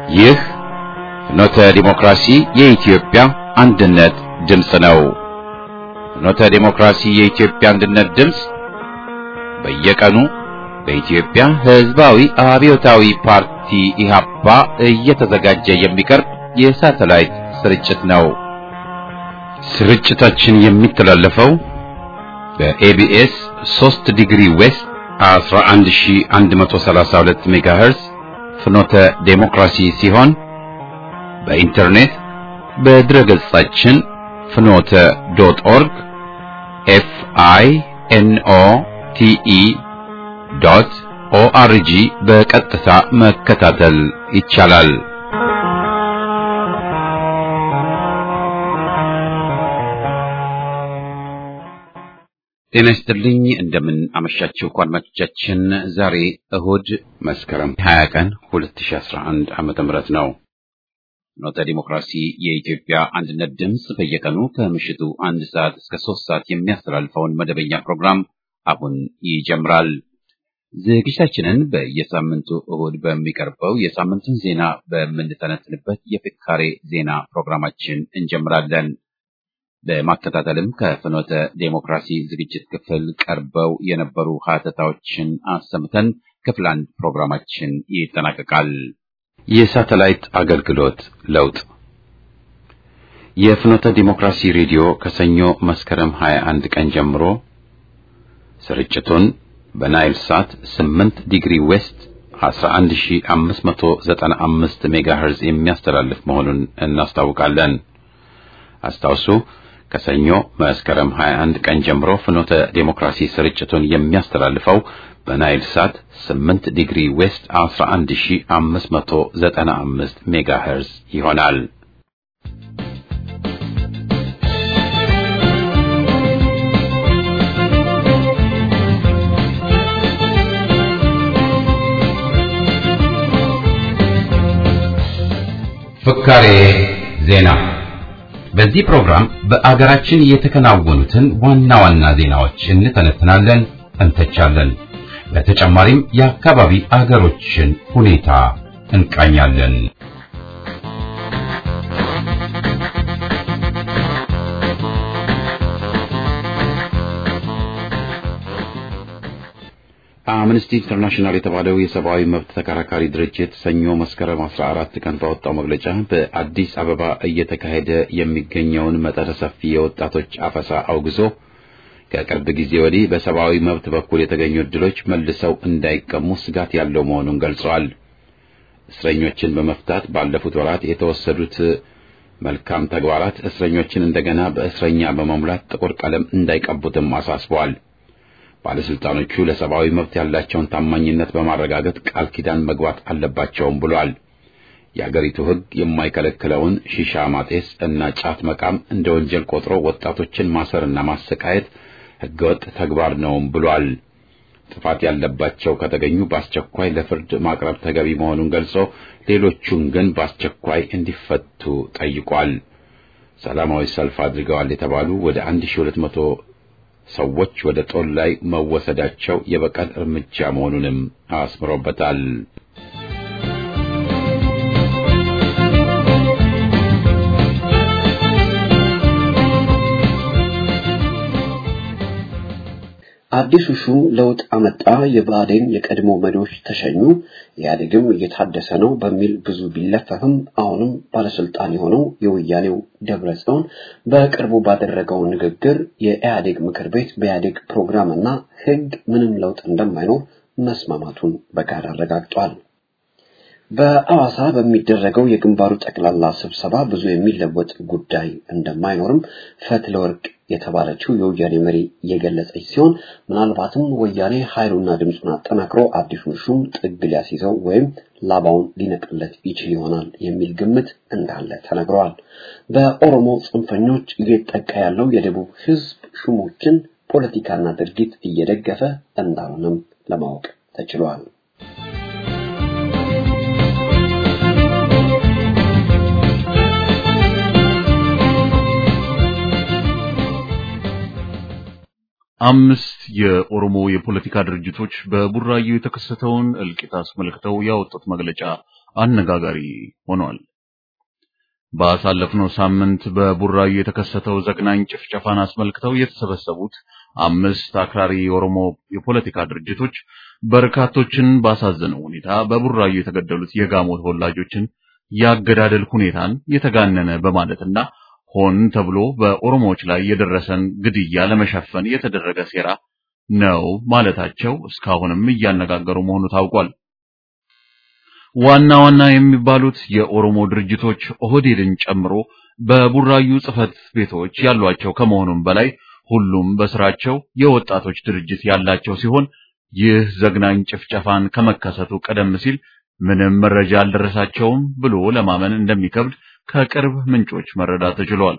ይህ ፍኖተ ዲሞክራሲ የኢትዮጵያ አንድነት ድምፅ ነው። ፍኖተ ዲሞክራሲ የኢትዮጵያ አንድነት ድምፅ በየቀኑ በኢትዮጵያ ሕዝባዊ አብዮታዊ ፓርቲ ኢህአፓ እየተዘጋጀ የሚቀርብ የሳተላይት ስርጭት ነው። ስርጭታችን የሚተላለፈው በኤቢኤስ 3 ዲግሪ ዌስት 11132 ሜጋሄርዝ ፍኖተ ዴሞክራሲ ሲሆን በኢንተርኔት በድረገጻችን ፍኖተ ዶት ኦርግ ኤፍ አይ ኤን ኦ ቲ ኢ ዶት ኦአርጂ በቀጥታ መከታተል ይቻላል። ጤና ይስጥልኝ። እንደምን አመሻችሁ አድማጮቻችን። ዛሬ እሁድ መስከረም 20 ቀን 2011 ዓመተ ምህረት ነው። ፍኖተ ዲሞክራሲ የኢትዮጵያ አንድነት ድምፅ በየቀኑ ከምሽቱ አንድ ሰዓት እስከ ሶስት ሰዓት የሚያስተላልፈውን መደበኛ ፕሮግራም አሁን ይጀምራል። ዝግጅታችንን በየሳምንቱ እሁድ በሚቀርበው የሳምንቱን ዜና በምንተነትንበት የፍካሬ ዜና ፕሮግራማችን እንጀምራለን። በማከታተልም ከፍኖተ ዴሞክራሲ ዝግጅት ክፍል ቀርበው የነበሩ ሀተታዎችን አሰምተን ክፍል አንድ ፕሮግራማችን ይጠናቀቃል። የሳተላይት አገልግሎት ለውጥ የፍኖተ ዲሞክራሲ ሬዲዮ ከሰኞ መስከረም 21 ቀን ጀምሮ ስርጭቱን በናይል ሳት 8 ዲግሪ ዌስት 11595 ሜጋሄርዝ የሚያስተላልፍ መሆኑን እናስታውቃለን። አስታውሱ ከሰኞ መስከረም 21 ቀን ጀምሮ ፍኖተ ዴሞክራሲ ስርጭቱን የሚያስተላልፈው በናይል ሳት 8 ዲግሪ ዌስት 11595 ሜጋሄርዝ ይሆናል። ፍካሬ ዜና በዚህ ፕሮግራም በአገራችን የተከናወኑትን ዋና ዋና ዜናዎች እንተነትናለን፣ እንተቻለን። በተጨማሪም የአካባቢ አገሮችን ሁኔታ እንቃኛለን። አምነስቲ ኢንተርናሽናል የተባለው የሰብአዊ መብት ተከራካሪ ድርጅት ሰኞ መስከረም 14 ቀን ባወጣው መግለጫ በአዲስ አበባ እየተካሄደ የሚገኘውን መጠነ ሰፊ የወጣቶች አፈሳ አውግዞ ከቅርብ ጊዜ ወዲህ በሰብአዊ መብት በኩል የተገኙ ዕድሎች መልሰው እንዳይቀሙ ስጋት ያለው መሆኑን ገልጸዋል። እስረኞችን በመፍታት ባለፉት ወራት የተወሰዱት መልካም ተግባራት እስረኞችን እንደገና በእስረኛ በመሙላት ጥቁር ቀለም እንዳይቀቡትም አሳስበዋል። ባለስልጣኖቹ ለሰብአዊ መብት ያላቸውን ታማኝነት በማረጋገጥ ቃል ኪዳን መግባት አለባቸውም ብሏል። የአገሪቱ ሕግ የማይከለክለውን ሺሻ ማጤስ እና ጫት መቃም እንደ ወንጀል ቆጥሮ ወጣቶችን ማሰርና ማሰቃየት ሕገወጥ ተግባር ነውም ብሏል። ጥፋት ያለባቸው ከተገኙ በአስቸኳይ ለፍርድ ማቅረብ ተገቢ መሆኑን ገልጾ ሌሎቹን ግን በአስቸኳይ እንዲፈቱ ጠይቋል። ሰላማዊ ሰልፍ አድርገዋል የተባሉ ወደ 1200 ሰዎች ወደ ጦር ላይ መወሰዳቸው የበቀል እርምጃ መሆኑንም አስምሮበታል። አዲሱ ሹም ለውጥ አመጣ፣ የብአዴን የቀድሞ መሪዎች ተሸኙ፣ ኢህአዴግም እየታደሰ ነው በሚል ብዙ ቢለፈፍም አሁንም ባለስልጣን የሆነው የወያኔው ደብረ ጽዮን በቅርቡ ባደረገው ንግግር የኢህአዴግ ምክር ቤት በኢህአዴግ ፕሮግራምና ሕግ ምንም ለውጥ እንደማይኖር መስማማቱን በጋራ አረጋግጧል። በአዋሳ በሚደረገው የግንባሩ ጠቅላላ ስብሰባ ብዙ የሚለወጥ ጉዳይ እንደማይኖርም ፈትለወርቅ የተባለችው የወያኔ መሪ የገለጸች ሲሆን ምናልባትም ወያኔ ኃይሉና ድምፁን አጠናክሮ አዲሱን ሹም ጥግ ሊያስይዘው ወይም ላባውን ሊነቅለት ይችል ይሆናል የሚል ግምት እንዳለ ተነግረዋል። በኦሮሞ ጽንፈኞች እየጠቃ ያለው የደቡብ ህዝብ ሹሞችን ፖለቲካና ድርጊት እየደገፈ እንዳልሆነም ለማወቅ ተችሏል። አምስት የኦሮሞ የፖለቲካ ድርጅቶች በቡራዩ የተከሰተውን እልቂት አስመልክተው ያወጡት መግለጫ አነጋጋሪ ሆኗል። ባሳለፍነው ሳምንት በቡራዩ የተከሰተው ዘግናኝ ጭፍጨፋን አስመልክተው የተሰበሰቡት አምስት አክራሪ የኦሮሞ የፖለቲካ ድርጅቶች በርካቶችን ባሳዘነው ሁኔታ በቡራዩ የተገደሉት የጋሞ ተወላጆችን ያገዳደል ሁኔታን የተጋነነ በማለትና ሆን ተብሎ በኦሮሞዎች ላይ የደረሰን ግድያ ለመሸፈን የተደረገ ሴራ ነው ማለታቸው እስካሁንም እያነጋገሩ መሆኑ ታውቋል። ዋና ዋና የሚባሉት የኦሮሞ ድርጅቶች ኦህዴድን ጨምሮ በቡራዩ ጽህፈት ቤቶች ያሏቸው ከመሆኑም በላይ ሁሉም በስራቸው የወጣቶች ድርጅት ያላቸው ሲሆን ይህ ዘግናኝ ጭፍጨፋን ከመከሰቱ ቀደም ሲል ምንም መረጃ አልደረሳቸውም ብሎ ለማመን እንደሚከብድ ከቅርብ ምንጮች መረዳት ተችሏል።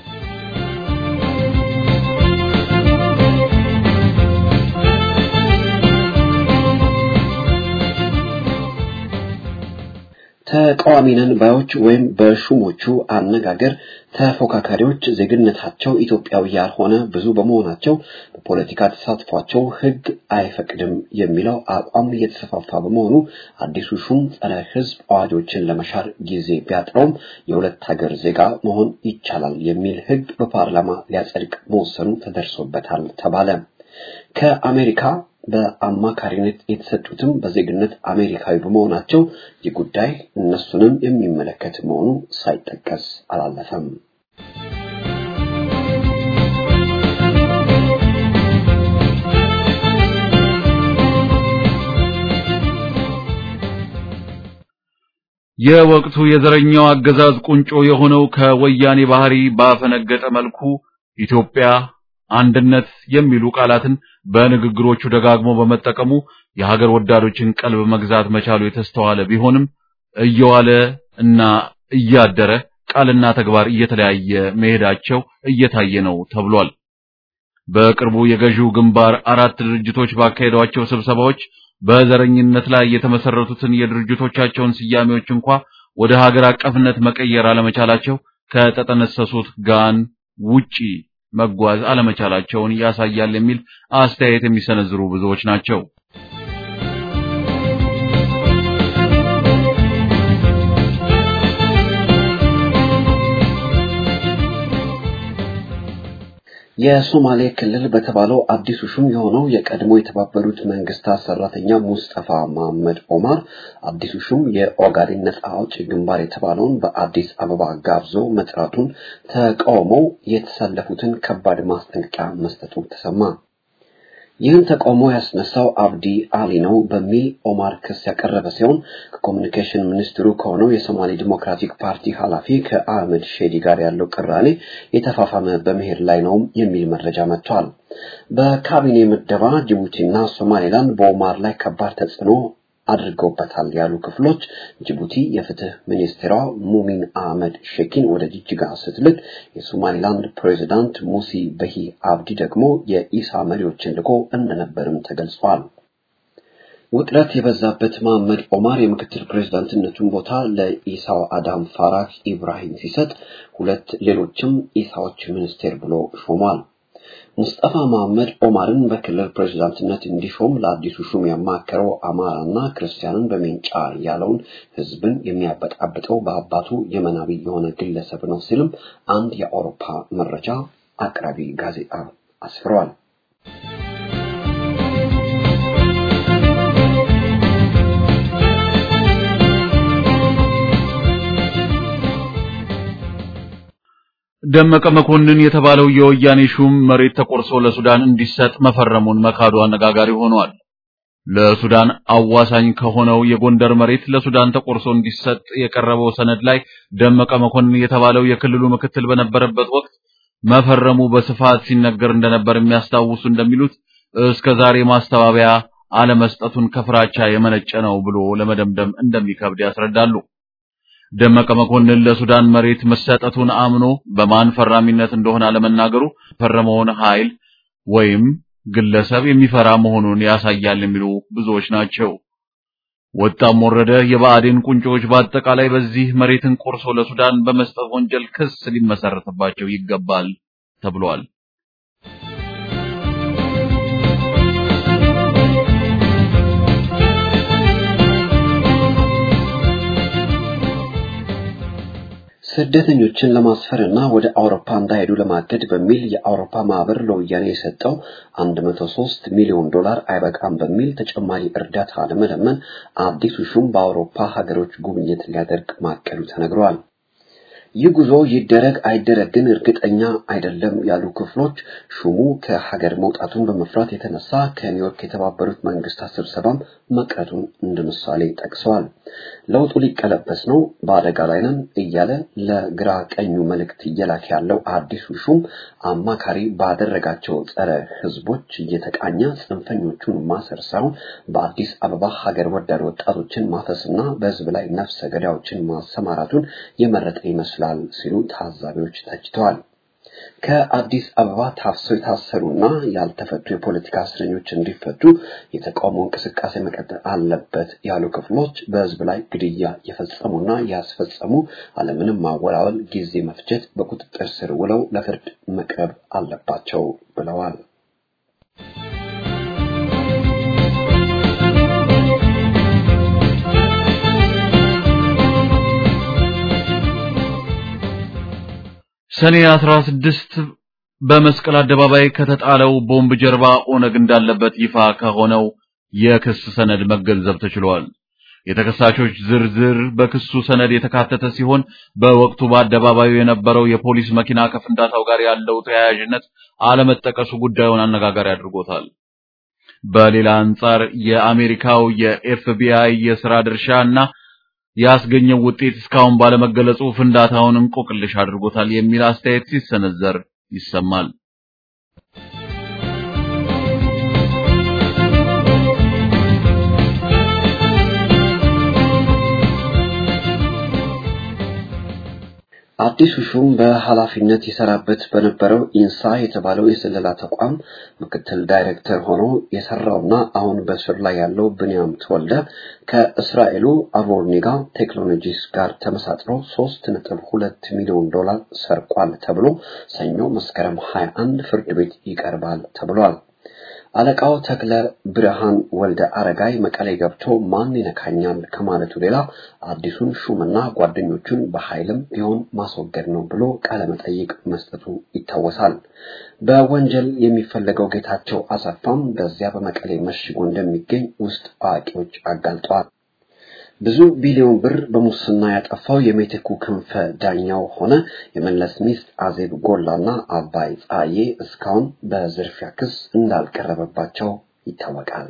ተቃዋሚ ነን ባዮች ወይም በሹሞቹ አነጋገር ተፎካካሪዎች ዜግነታቸው ኢትዮጵያዊ ያልሆነ ብዙ በመሆናቸው በፖለቲካ ተሳትፏቸው ሕግ አይፈቅድም የሚለው አቋም እየተሰፋፋ በመሆኑ አዲሱ ሹም ጸረ ሕዝብ አዋጆችን ለመሻር ጊዜ ቢያጥረውም የሁለት ሀገር ዜጋ መሆን ይቻላል የሚል ሕግ በፓርላማ ሊያጸድቅ መወሰኑ ተደርሶበታል ተባለ። ከአሜሪካ በአማካሪነት የተሰጡትም በዜግነት አሜሪካዊ በመሆናቸው ይህ ጉዳይ እነሱንም የሚመለከት መሆኑ ሳይጠቀስ አላለፈም። የወቅቱ የዘረኛው አገዛዝ ቁንጮ የሆነው ከወያኔ ባህሪ ባፈነገጠ መልኩ ኢትዮጵያ አንድነት የሚሉ ቃላትን በንግግሮቹ ደጋግሞ በመጠቀሙ የሀገር ወዳዶችን ቀልብ መግዛት መቻሉ የተስተዋለ ቢሆንም እየዋለ እና እያደረ ቃልና ተግባር እየተለያየ መሄዳቸው እየታየ ነው ተብሏል። በቅርቡ የገዢው ግንባር አራት ድርጅቶች ባካሄዷቸው ስብሰባዎች በዘረኝነት ላይ የተመሰረቱትን የድርጅቶቻቸውን ስያሜዎች እንኳ ወደ ሀገር አቀፍነት መቀየር አለመቻላቸው ከተጠነሰሱት ጋን ውጪ መጓዝ አለመቻላቸውን ያሳያል የሚል አስተያየት የሚሰነዝሩ ብዙዎች ናቸው። የሶማሌ ክልል በተባለው አዲሱ ሹም የሆነው የቀድሞ የተባበሩት መንግስታት ሰራተኛ ሙስጠፋ መሐመድ ኦማር አዲሱ ሹም የኦጋዴን ነጻ አውጪ ግንባር የተባለውን በአዲስ አበባ ጋብዞ መጥራቱን ተቃውመው የተሰለፉትን ከባድ ማስጠንቀቂያ መስጠቱ ተሰማ። ይህን ተቃውሞ ያስነሳው አብዲ አሊ ነው በሚል ኦማር ክስ ያቀረበ ሲሆን ከኮሚኒኬሽን ሚኒስትሩ ከሆነው የሶማሌ ዲሞክራቲክ ፓርቲ ኃላፊ ከአህመድ ሼዲ ጋር ያለው ቅራኔ የተፋፋመ በመሄድ ላይ ነው የሚል መረጃ መጥቷል። በካቢኔ ምደባ ጅቡቲና ሶማሌላንድ በኦማር ላይ ከባድ ተጽዕኖ አድርገውበታል ያሉ ክፍሎች ጅቡቲ የፍትህ ሚኒስቴሯ ሙሚን አህመድ ሼኪን ወደ ጅጅጋ ስትልክ የሶማሊላንድ ፕሬዚዳንት ሙሲ በሂ አብዲ ደግሞ የኢሳ መሪዎችን ልኮ እንደነበርም ተገልጿል። ውጥረት የበዛበት መሐመድ ኦማር የምክትል ፕሬዝዳንትነቱን ቦታ ለኢሳው አዳም ፋራህ ኢብራሂም ሲሰጥ ሁለት ሌሎችም ኢሳዎች ሚኒስቴር ብሎ ሾሟል። ሙስጠፋ መሐመድ ኦማርን በክልል ፕሬዝዳንትነት እንዲሾም ለአዲሱ ሹም ያማከረው አማራና ክርስቲያንን በሜንጫ ያለውን ህዝብን የሚያበጣብጠው በአባቱ የመናቢ የሆነ ግለሰብ ነው ሲልም አንድ የአውሮፓ መረጃ አቅራቢ ጋዜጣ አስፍሯል። ደመቀ መኮንን የተባለው የወያኔ ሹም መሬት ተቆርሶ ለሱዳን እንዲሰጥ መፈረሙን መካዱ አነጋጋሪ ሆኗል። ለሱዳን አዋሳኝ ከሆነው የጎንደር መሬት ለሱዳን ተቆርሶ እንዲሰጥ የቀረበው ሰነድ ላይ ደመቀ መኮንን የተባለው የክልሉ ምክትል በነበረበት ወቅት መፈረሙ በስፋት ሲነገር እንደነበር የሚያስታውሱ እንደሚሉት እስከ ዛሬ ማስተባበያ አለመስጠቱን ከፍራቻ የመነጨ ነው ብሎ ለመደምደም እንደሚከብድ ያስረዳሉ። ደመቀ መኮንን ለሱዳን መሬት መሰጠቱን አምኖ በማን ፈራሚነት እንደሆነ አለመናገሩ ፈረመውን ኃይል ወይም ግለሰብ የሚፈራ መሆኑን ያሳያል የሚሉ ብዙዎች ናቸው። ወጣም ወረደ የብአዴን ቁንጮች በአጠቃላይ በዚህ መሬትን ቆርሶ ለሱዳን በመስጠት ወንጀል ክስ ሊመሰረትባቸው ይገባል ተብሏል። ስደተኞችን ለማስፈርና ወደ አውሮፓ እንዳይሄዱ ለማገድ በሚል የአውሮፓ ማህበር ለወያኔ የሰጠው 103 ሚሊዮን ዶላር አይበቃም በሚል ተጨማሪ እርዳታ ለመለመን አዲሱ ሹም በአውሮፓ ሀገሮች ጉብኝት ሊያደርግ ማቀዱ ተነግሯል። ይህ ጉዞ ይደረግ አይደረግ ግን እርግጠኛ አይደለም ያሉ ክፍሎች ሹሙ ከሀገር መውጣቱን በመፍራት የተነሳ ከኒውዮርክ የተባበሩት መንግስታት ስብሰባም መቅረቱን እንደ ምሳሌ ጠቅሰዋል። ለውጡ ሊቀለበስ ነው፣ በአደጋ ላይ ነን እያለ ለግራ ቀኙ መልእክት እየላከ ያለው አዲሱ ሹም አማካሪ ባደረጋቸው ጸረ ህዝቦች እየተቃኘ ጽንፈኞቹን ማሰር ሳይሆን በአዲስ አበባ ሀገር ወዳድ ወጣቶችን ማፈስና በህዝብ ላይ ነፍሰ ገዳዮችን ማሰማራቱን የመረጠ ይመስላል ሲሉ ታዛቢዎች ተችተዋል። ከአዲስ አበባ ታፍሰው የታሰሩና ያልተፈቱ የፖለቲካ እስረኞች እንዲፈቱ የተቃውሞ እንቅስቃሴ መቀጠል አለበት ያሉ ክፍሎች በህዝብ ላይ ግድያ የፈጸሙና ያስፈጸሙ አለምንም ማወላወል ጊዜ መፍጀት በቁጥጥር ስር ውለው ለፍርድ መቅረብ አለባቸው ብለዋል። ሰኔ 16 በመስቀል አደባባይ ከተጣለው ቦምብ ጀርባ ኦነግ እንዳለበት ይፋ ከሆነው የክስ ሰነድ መገንዘብ ተችሏል። የተከሳሾች ዝርዝር በክሱ ሰነድ የተካተተ ሲሆን በወቅቱ በአደባባዩ የነበረው የፖሊስ መኪና ከፍንዳታው ጋር ያለው ተያያዥነት አለመጠቀሱ ጉዳዩን አነጋጋሪ አድርጎታል። በሌላ አንጻር የአሜሪካው የኤፍቢአይ የሥራ ድርሻ እና ያስገኘው ውጤት እስካሁን ባለመገለጹ ፍንዳታውን እንቆቅልሽ አድርጎታል የሚል አስተያየት ሲሰነዘር ይሰማል። አዲሱ ሹም በኃላፊነት ይሰራበት በነበረው ኢንሳ የተባለው የስለላ ተቋም ምክትል ዳይሬክተር ሆኖ የሰራውና አሁን በስር ላይ ያለው ብንያም ተወልደ ከእስራኤሉ አቮርኒጋ ቴክኖሎጂስ ጋር ተመሳጥሮ ሶስት ነጥብ ሁለት ሚሊዮን ዶላር ሰርቋል ተብሎ ሰኞ መስከረም 21 ፍርድ ቤት ይቀርባል ተብሏል። አለቃው ተክለ ብርሃን ወልደ አረጋይ መቀሌ ገብቶ ማን ይነካኛል ከማለቱ ሌላ አዲሱን ሹምና ጓደኞቹን በኃይልም ቢሆን ማስወገድ ነው ብሎ ቃለ መጠይቅ መስጠቱ ይታወሳል። በወንጀል የሚፈለገው ጌታቸው አሰፋም በዚያ በመቀሌ መሽጎ እንደሚገኝ ውስጥ አዋቂዎች አጋልጠዋል። ብዙ ቢሊዮን ብር በሙስና ያጠፋው የሜቴኩ ክንፈ ዳኛው ሆነ የመለስ ሚስት አዜብ ጎላና አባይ ፀሐዬ እስካሁን በዝርፊያ ክስ እንዳልቀረበባቸው ይታወቃል።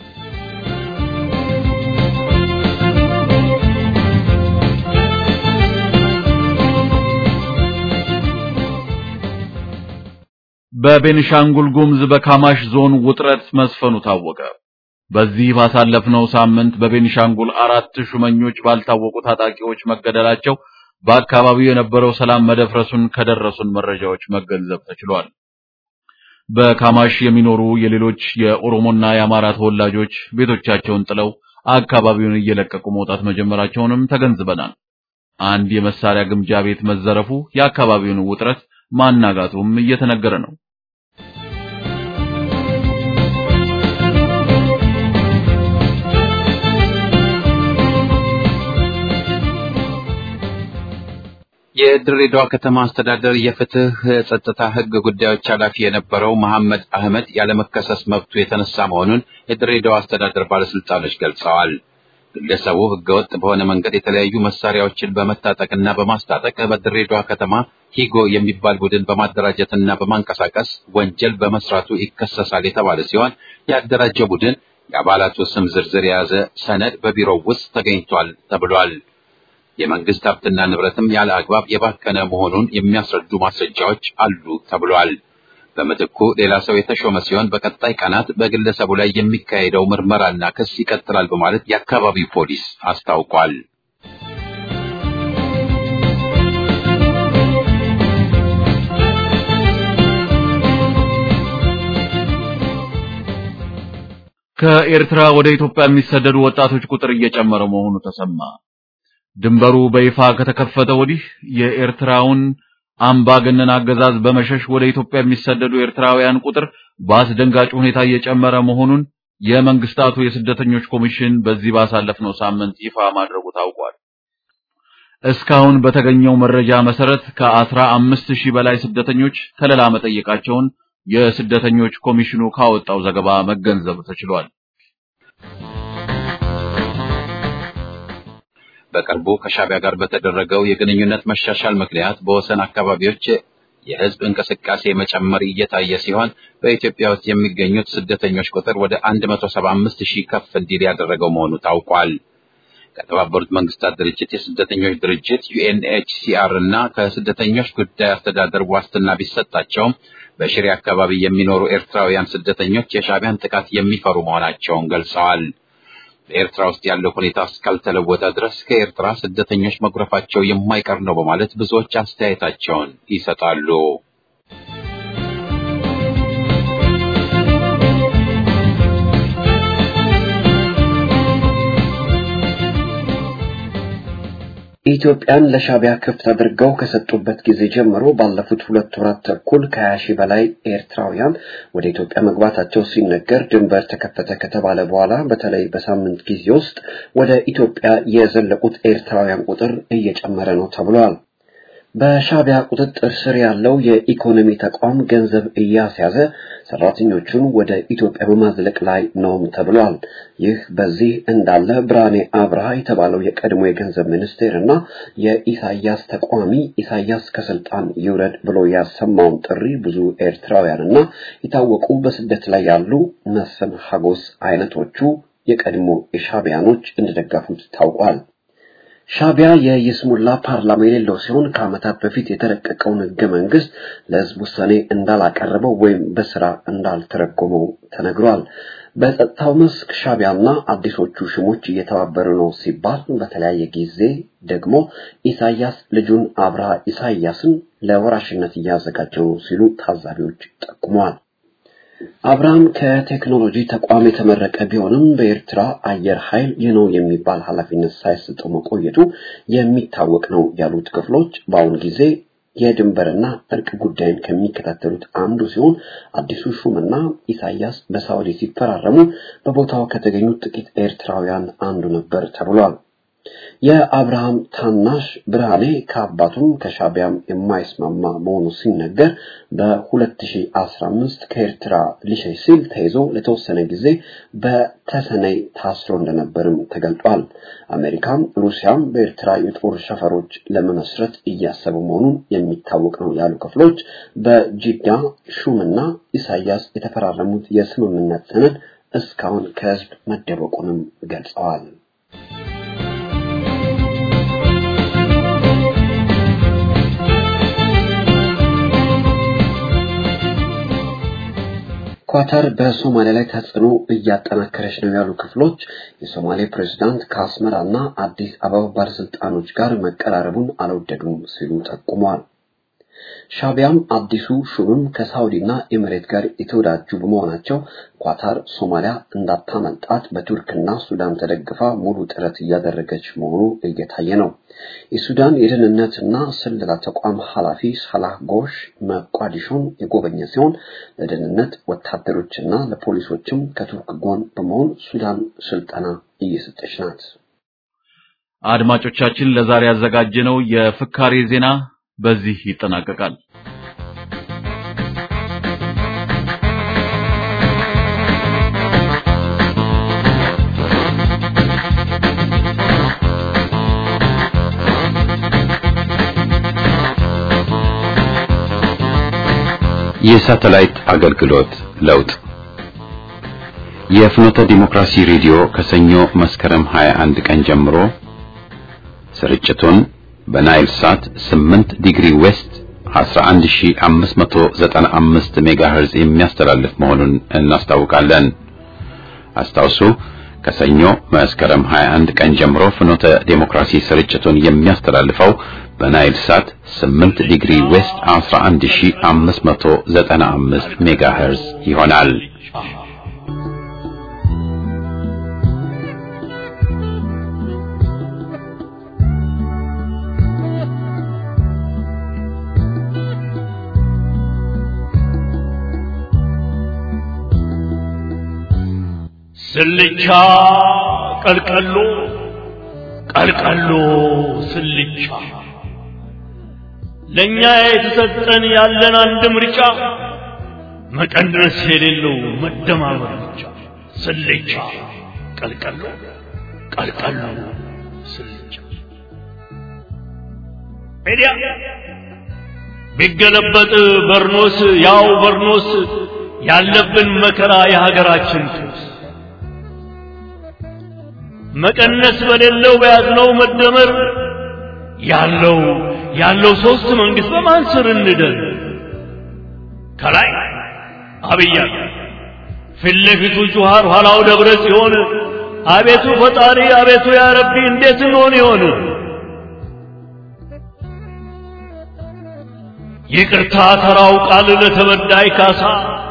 በቤንሻንጉል ጉሙዝ በካማሽ ዞን ውጥረት መስፈኑ ታወቀ። በዚህ ባሳለፍነው ሳምንት በቤኒሻንጉል አራት ሹመኞች ባልታወቁ ታጣቂዎች መገደላቸው በአካባቢው የነበረው ሰላም መደፍረሱን ከደረሱን መረጃዎች መገንዘብ ተችሏል። በካማሽ የሚኖሩ የሌሎች የኦሮሞና የአማራ ተወላጆች ቤቶቻቸውን ጥለው አካባቢውን እየለቀቁ መውጣት መጀመራቸውንም ተገንዝበናል። አንድ የመሳሪያ ግምጃ ቤት መዘረፉ የአካባቢውን ውጥረት ማናጋቱም እየተነገረ ነው። የድሬዳዋ ከተማ አስተዳደር የፍትህ ጸጥታ ህግ ጉዳዮች ኃላፊ የነበረው መሐመድ አህመድ ያለመከሰስ መብቱ የተነሳ መሆኑን የድሬዳዋ አስተዳደር ባለስልጣኖች ገልጸዋል። ግለሰቡ ህገወጥ በሆነ መንገድ የተለያዩ መሳሪያዎችን በመታጠቅና በማስታጠቅ በድሬዳዋ ከተማ ሂጎ የሚባል ቡድን በማደራጀትና በማንቀሳቀስ ወንጀል በመስራቱ ይከሰሳል የተባለ ሲሆን ያደራጀው ቡድን የአባላቱ ስም ዝርዝር የያዘ ሰነድ በቢሮው ውስጥ ተገኝቷል ተብሏል። የመንግስት ሀብትና ንብረትም ያለ አግባብ የባከነ መሆኑን የሚያስረዱ ማስረጃዎች አሉ ተብሏል። በምትኩ ሌላ ሰው የተሾመ ሲሆን በቀጣይ ቀናት በግለሰቡ ላይ የሚካሄደው ምርመራና ክስ ይቀጥላል በማለት የአካባቢው ፖሊስ አስታውቋል። ከኤርትራ ወደ ኢትዮጵያ የሚሰደዱ ወጣቶች ቁጥር እየጨመረ መሆኑ ተሰማ። ድንበሩ በይፋ ከተከፈተ ወዲህ የኤርትራውን አምባገነን አገዛዝ በመሸሽ ወደ ኢትዮጵያ የሚሰደዱ ኤርትራውያን ቁጥር በአስደንጋጭ ሁኔታ እየጨመረ መሆኑን የመንግስታቱ የስደተኞች ኮሚሽን በዚህ ባሳለፍነው ሳምንት ይፋ ማድረጉ ታውቋል። እስካሁን በተገኘው መረጃ መሰረት ከአስራ አምስት ሺህ በላይ ስደተኞች ከለላ መጠየቃቸውን የስደተኞች ኮሚሽኑ ካወጣው ዘገባ መገንዘብ ተችሏል። በቅርቡ ከሻዕቢያ ጋር በተደረገው የግንኙነት መሻሻል ምክንያት በወሰን አካባቢዎች የህዝብ እንቅስቃሴ መጨመር እየታየ ሲሆን በኢትዮጵያ ውስጥ የሚገኙት ስደተኞች ቁጥር ወደ 175 ሺህ ከፍ እንዲል ያደረገው መሆኑ ታውቋል። ከተባበሩት መንግስታት ድርጅት የስደተኞች ድርጅት ዩኤንኤችሲአር እና ከስደተኞች ጉዳይ አስተዳደር ዋስትና ቢሰጣቸውም በሽሬ አካባቢ የሚኖሩ ኤርትራውያን ስደተኞች የሻዕቢያን ጥቃት የሚፈሩ መሆናቸውን ገልጸዋል። በኤርትራ ውስጥ ያለው ሁኔታ እስካልተለወጠ ድረስ ከኤርትራ ስደተኞች መጉረፋቸው የማይቀር ነው በማለት ብዙዎች አስተያየታቸውን ይሰጣሉ። ኢትዮጵያን ለሻዕቢያ ክፍት አድርገው ከሰጡበት ጊዜ ጀምሮ ባለፉት ሁለት ወራት ተኩል ከሀያ ሺህ በላይ ኤርትራውያን ወደ ኢትዮጵያ መግባታቸው ሲነገር ድንበር ተከፈተ ከተባለ በኋላ በተለይ በሳምንት ጊዜ ውስጥ ወደ ኢትዮጵያ የዘለቁት ኤርትራውያን ቁጥር እየጨመረ ነው ተብሏል። በሻዕቢያ ቁጥጥር ስር ያለው የኢኮኖሚ ተቋም ገንዘብ እያስያዘ ሰራተኞቹን ወደ ኢትዮጵያ በማዝለቅ ላይ ነውም ተብሏል። ይህ በዚህ እንዳለ ብርሃኔ አብርሃ የተባለው የቀድሞ የገንዘብ ሚኒስቴር እና የኢሳያስ ተቋሚ ኢሳያስ ከስልጣን ይውረድ ብሎ ያሰማውን ጥሪ ብዙ ኤርትራውያን እና የታወቁ በስደት ላይ ያሉ መስፍን ሀጎስ አይነቶቹ የቀድሞ የሻዕቢያኖች እንደደገፉት ታውቋል። ሻዕቢያ የይስሙላ ፓርላማ የሌለው ሲሆን ከዓመታት በፊት የተረቀቀውን ህገ መንግስት ለህዝብ ውሳኔ እንዳላቀረበው ወይም በስራ እንዳልተረጎመው ተነግሯል። በጸጥታው መስክ ሻዕቢያና አዲሶቹ ሽሞች እየተባበሩ ነው ሲባል፣ በተለያየ ጊዜ ደግሞ ኢሳያስ ልጁን አብርሃ ኢሳያስን ለወራሽነት እያዘጋጀው ነው ሲሉ ታዛቢዎች ጠቁመዋል። አብርሃም ከቴክኖሎጂ ተቋም የተመረቀ ቢሆንም በኤርትራ አየር ኃይል ይህ ነው የሚባል ኃላፊነት ሳይሰጠው መቆየቱ የሚታወቅ ነው ያሉት ክፍሎች በአሁኑ ጊዜ የድንበርና እርቅ ጉዳይን ከሚከታተሉት አንዱ ሲሆን አዲሱ ሹምና ኢሳያስ በሳውዲ ሲፈራረሙ በቦታው ከተገኙት ጥቂት ኤርትራውያን አንዱ ነበር ተብሏል። የአብርሃም ታናሽ ብርሃኔ ከአባቱም ከሻዕቢያም የማይስማማ መሆኑ ሲነገር በ2015 ከኤርትራ ሊሸሽ ሲል ተይዞ ለተወሰነ ጊዜ በተሰነይ ታስሮ እንደነበርም ተገልጧል። አሜሪካም ሩሲያም በኤርትራ የጦር ሰፈሮች ለመመስረት እያሰቡ መሆኑን የሚታወቅ ነው ያሉ ክፍሎች በጂዳ ሹምና ኢሳያስ የተፈራረሙት የስምምነት ሰነድ እስካሁን ከህዝብ መደበቁንም ገልጸዋል። ኳታር በሶማሊያ ላይ ተጽዕኖ እያጠናከረች ነው ያሉ ክፍሎች የሶማሌ ፕሬዝዳንት ከአስመራና አዲስ አበባ ባለስልጣኖች ጋር መቀራረቡን አልወደዱም ሲሉ ጠቁመዋል። ሻዕቢያም አዲሱ ሹምም ከሳውዲና ኤምሬት ጋር የተወዳጁ በመሆናቸው ኳታር ሶማሊያ እንዳታመልጣት በቱርክና ሱዳን ተደግፋ ሙሉ ጥረት እያደረገች መሆኑ እየታየ ነው። የሱዳን የደህንነትና ስለላ ተቋም ኃላፊ ሳላህ ጎሽ መቋዲሾን የጎበኘ ሲሆን ለደህንነት ወታደሮችና ለፖሊሶችም ከቱርክ ጎን በመሆን ሱዳን ስልጠና እየሰጠች ናት። አድማጮቻችን ለዛሬ ያዘጋጀነው የፍካሬ ዜና በዚህ ይጠናቀቃል። የሳተላይት አገልግሎት ለውጥ የፍኖተ ዲሞክራሲ ሬዲዮ ከሰኞ መስከረም 21 ቀን ጀምሮ ስርጭቱን በናይል ሳት 8 ዲግሪ ዌስት 11595 ሜጋሄርዝ የሚያስተላልፍ መሆኑን እናስታውቃለን። አስታውሱ ከሰኞ መስከረም 21 ቀን ጀምሮ ፍኖተ ዴሞክራሲ ስርጭቱን የሚያስተላልፈው በናይል ሳት 8 ዲግሪ ዌስት 11595 ሜጋሄርዝ ይሆናል። ስልቻ ቀልቀሎ ቀልቀሎ ስልቻ ለእኛ የተሰጠን ያለን አንድ ምርጫ መቀነስ የሌለው መደማመር ብቻ ስልቻ ቀልቀሎ ቀልቀሎ ስልቻ ሜዲያ ቢገለበጥ በርኖስ ያው በርኖስ ያለብን መከራ የሀገራችን ጦስ መቀነስ በሌለው በያዝነው መደመር ያለው ያለው ሶስት መንግስት በማን ስር እንደር ከላይ አብይ ፊት ለፊቱ ጁሃር ኋላው ደብረ ጽዮን አቤቱ ፈጣሪ አቤቱ ያ ረቢ እንዴት እንሆን ይሆን ይቅርታ ተራው ቃል ለተበዳይ ካሳ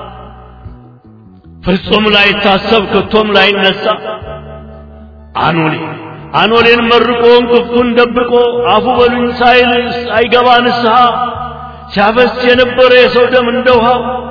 ፍጹም ላይታሰብ ከቶም ላይነሳ አኖሌ አኖሌን መርቆ እንቅፍቱን ደብቆ አፉ በሉኝ ሳይል ሳይገባ ንስሐ ሲያፈስ የነበረ የሰው ደም እንደ ውሃ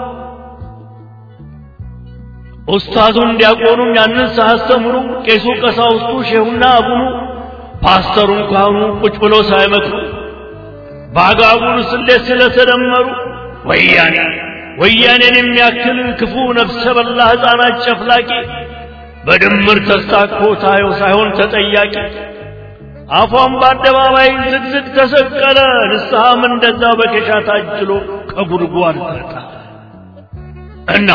ኡስታዙን ዲያቆኑም ያንን ሳያስተምሩ ቄሱ ቀሳውስቱ ሼሁና አቡኑ ፓስተሩን ካህኑ ቁጭ ብሎ ሳይመክሩ በአጋጉል ስሌት ስለተደመሩ ወያኔ ወያኔን የሚያክል ክፉ ነፍሰ በላ ሕፃናት ጨፍላቂ በድምር ተስታኮ ታየው ሳይሆን ተጠያቂ አፏን በአደባባይ ዝግዝግ ተሰቀለ ንስሐም እንደዛ በኬሻ ታጅሎ ከጉድጓድ ተጣ እና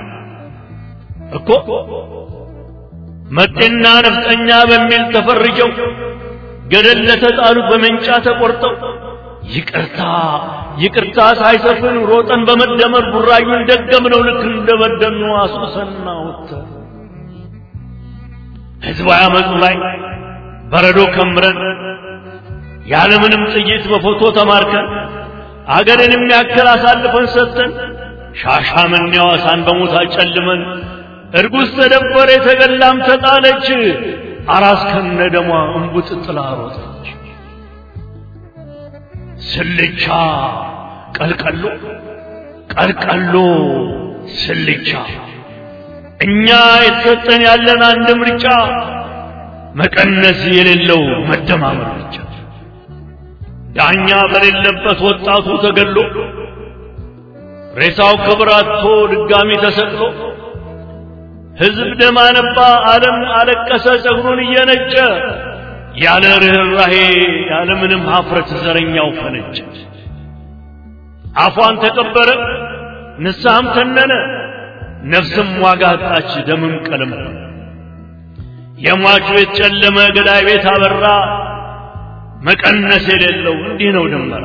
እኮ መጤና ነፍጠኛ በሚል ተፈርጀው ገደል ለተጣሉት በመንጫ ተቆርጠው ይቅርታ ይቅርታ ሳይሰፍን ሮጠን በመደመር ቡራዩን ደገምነው ልክ እንደበደኑ አሱሰና ወጥተን ህዝባዊ አመፁ ላይ በረዶ ከምረን ያለምንም ጥይት በፎቶ ተማርከን አገርን የሚያክል አሳልፈን ሰጥተን ሻሻመኔ ሐዋሳን በሞት አጨልመን እርጉዝ ተደፈረ የተገላም ተጣለች አራስ ከነ ደሟ እንቡጥ ጥላ ሮጠች ስልቻ ቀልቀሎ ቀልቀሎ ስልቻ እኛ የተሰጠን ያለን አንድ ምርጫ መቀነስ የሌለው መደማመር ብቻ ዳኛ በሌለበት ወጣቱ ተገሎ ሬሳው ክብር አጥቶ ድጋሚ ተሰቅሎ ሕዝብ ደም አነባ፣ ዓለም አለቀሰ ጸጉሩን እየነጨ ያለ ርኅራሄ ያለ ምንም ሀፍረት ዘረኛው ፈነጨ። አፏን ተቀበረ፣ ንስሐም ተነነ፣ ነፍስም ዋጋ አጣች፣ ደምም ቀለም የሟቹ ቤት ጨለመ፣ ገዳይ ቤት አበራ። መቀነስ የሌለው እንዲህ ነው ድመራ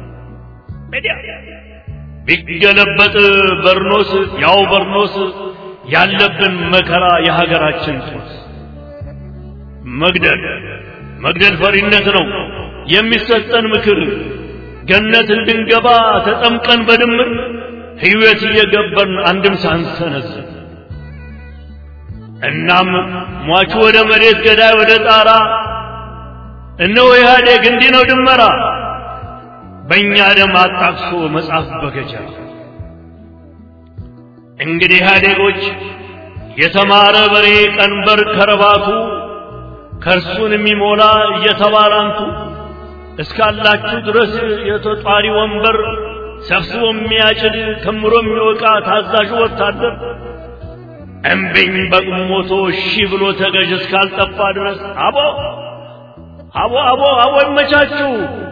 ቢገለበጥ በርኖስ ያው በርኖስ ያለብን መከራ የሀገራችን ጦስ መግደል መግደል ፈሪነት ነው የሚሰጠን ምክር ገነት እንድንገባ ተጠምቀን በድምር ሕይወት እየገበርን አንድም ሳንሰነዝር እናም ሟቹ ወደ መሬት ገዳይ ወደ ጣራ እነሆ ኢህአዴግ እንዲህ ነው ድመራ በእኛ ደም አጣቅሶ መጽሐፍ በገጀራ እንግዲህ ኢህአዴጎች የተማረ በሬ ቀንበር ከረባቱ ከእርሱን የሚሞላ እየተባላንቱ እስካላችሁ ድረስ የተጧሪ ወንበር ሰብስቦ የሚያጭድ ከምሮ የሚወቃ ታዛዡ ወታደር እምቢኝ በቁሞቶ እሺ ብሎ ተገዥ እስካልጠፋ ድረስ አቦ አቦ አቦ አቦ ይመቻችሁ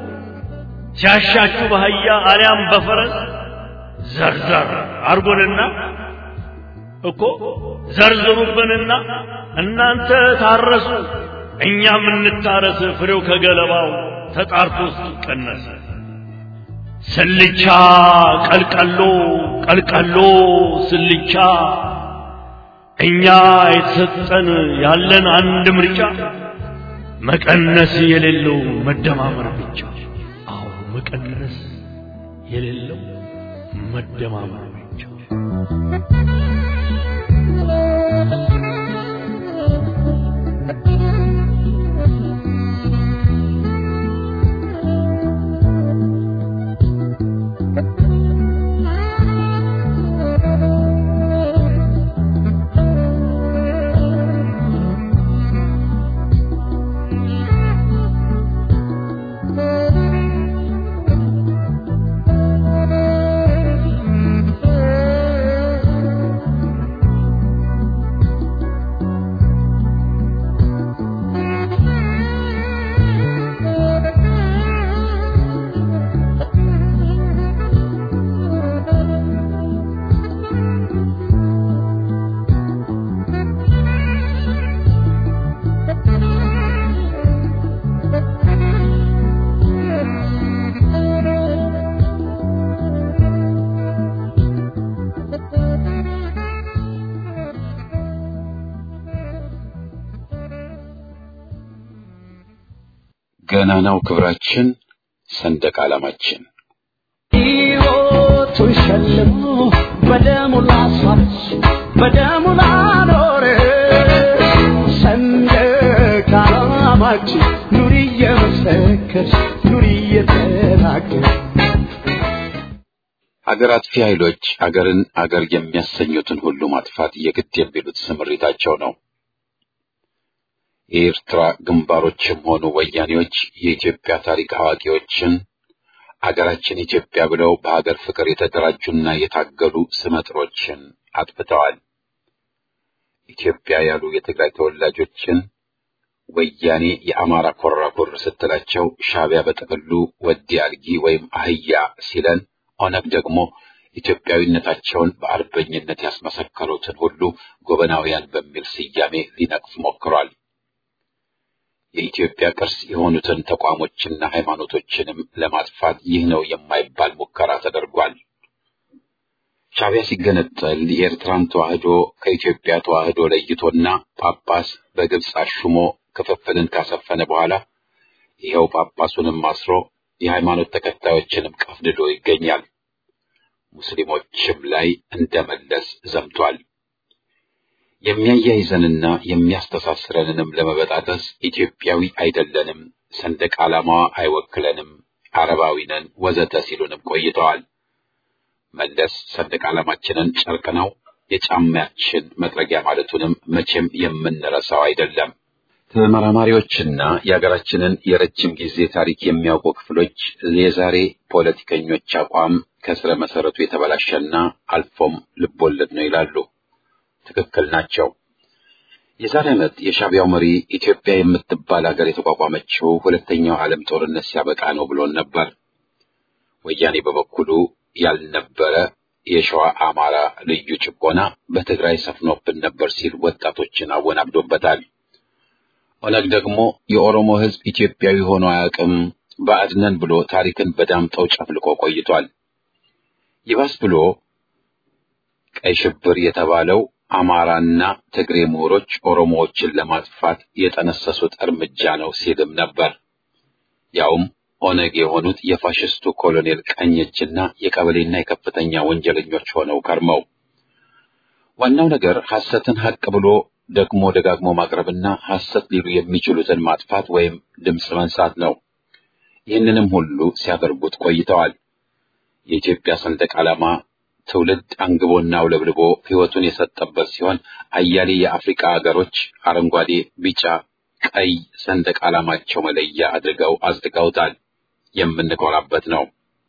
ሲያሻችሁ በአህያ አሊያም በፈረስ ዘርዘር አርጎንና እኮ ዘርዝሩብንና እናንተ ታረሱ እኛም እንታረስ ፍሬው ከገለባው ተጣርቶ ሲቀነስ ስልቻ ቀልቀሎ ቀልቀሎ ስልቻ እኛ የተሰጠን ያለን አንድ ምርጫ መቀነስ የሌለው መደማመር ብቻ አዎ መቀነስ የሌለው መደማመር ብቻ ገናናው ክብራችን ሰንደቅ ዓላማችን ሕይወቱን ሸልሞ በደሙ ላስዋች በደሙ ላኖረ ሰንደቅ ዓላማችን ኑሪ እየመሰከርሽ ኑሪ እየተናገር ሀገር አጥፊ ኃይሎች አገርን አገር የሚያሰኙትን ሁሉ ማጥፋት የግድ የሚሉት ስምሪታቸው ነው። የኤርትራ ግንባሮችም ሆኑ ወያኔዎች የኢትዮጵያ ታሪክ አዋቂዎችን አገራችን ኢትዮጵያ ብለው በሀገር ፍቅር የተደራጁና የታገሉ ስመጥሮችን አጥፍተዋል። ኢትዮጵያ ያሉ የትግራይ ተወላጆችን ወያኔ የአማራ ኮራኩር ስትላቸው ሻዕቢያ በጥቅሉ ወዲ አልጊ ወይም አህያ ሲለን ኦነግ ደግሞ ኢትዮጵያዊነታቸውን በአርበኝነት ያስመሰከሩትን ሁሉ ጎበናውያን በሚል ስያሜ ሊነቅፍ ሞክሯል። የኢትዮጵያ ቅርስ የሆኑትን ተቋሞችና ሃይማኖቶችንም ለማጥፋት ይህ ነው የማይባል ሙከራ ተደርጓል። ሻዕቢያ ሲገነጠል የኤርትራን ተዋህዶ ከኢትዮጵያ ተዋህዶ ለይቶና ጳጳስ በግብፅ አሹሞ ክፍፍልን ካሰፈነ በኋላ ይኸው ጳጳሱንም አስሮ የሃይማኖት ተከታዮችንም ቀፍድዶ ይገኛል። ሙስሊሞችም ላይ እንደመለስ ዘምቷል። የሚያያይዘንና የሚያስተሳስረንንም ለመበጣጠስ ኢትዮጵያዊ አይደለንም፣ ሰንደቅ ዓላማዋ አይወክለንም፣ አረባዊ ነን ወዘተ ሲሉንም ቆይተዋል። መለስ ሰንደቅ ዓላማችንን ጨርቅ ነው የጫማያችን መጥረጊያ ማለቱንም መቼም የምንረሳው አይደለም። ተመራማሪዎችና የሀገራችንን የረጅም ጊዜ ታሪክ የሚያውቁ ክፍሎች የዛሬ ፖለቲከኞች አቋም ከስረ መሰረቱ የተበላሸና አልፎም ልቦለድ ነው ይላሉ። ትክክል ናቸው። የዛሬ ዓመት የሻዕቢያው መሪ ኢትዮጵያ የምትባል ሀገር የተቋቋመችው ሁለተኛው ዓለም ጦርነት ሲያበቃ ነው ብሎን ነበር። ወያኔ በበኩሉ ያልነበረ የሸዋ አማራ ልዩ ጭቆና በትግራይ ሰፍኖብን ነበር ሲል ወጣቶችን አወናብዶበታል። ኦነግ ደግሞ የኦሮሞ ሕዝብ ኢትዮጵያዊ ሆኖ አያውቅም ባዕድነን ብሎ ታሪክን በዳምጠው ጨፍልቆ ቆይቷል። ይባስ ብሎ ቀይ ሽብር የተባለው አማራና ትግሬ ምሁሮች ኦሮሞዎችን ለማጥፋት የጠነሰሱት እርምጃ ነው ሲልም ነበር። ያውም ኦነግ የሆኑት የፋሽስቱ ኮሎኔል ቀኝ እጅና የቀበሌና የከፍተኛ ወንጀለኞች ሆነው ከርመው ዋናው ነገር ሐሰትን ሐቅ ብሎ ደግሞ ደጋግሞ ማቅረብና ሐሰት ሊሉ የሚችሉትን ማጥፋት ወይም ድምፅ መንሳት ነው። ይህንንም ሁሉ ሲያደርጉት ቆይተዋል። የኢትዮጵያ ሰንደቅ ዓላማ ትውልድ አንግቦና አውለብልቦ ሕይወቱን የሰጠበት ሲሆን አያሌ የአፍሪካ አገሮች አረንጓዴ፣ ቢጫ፣ ቀይ ሰንደቅ ዓላማቸው መለያ አድርገው አጽድቀውታል። የምንኮራበት ነው።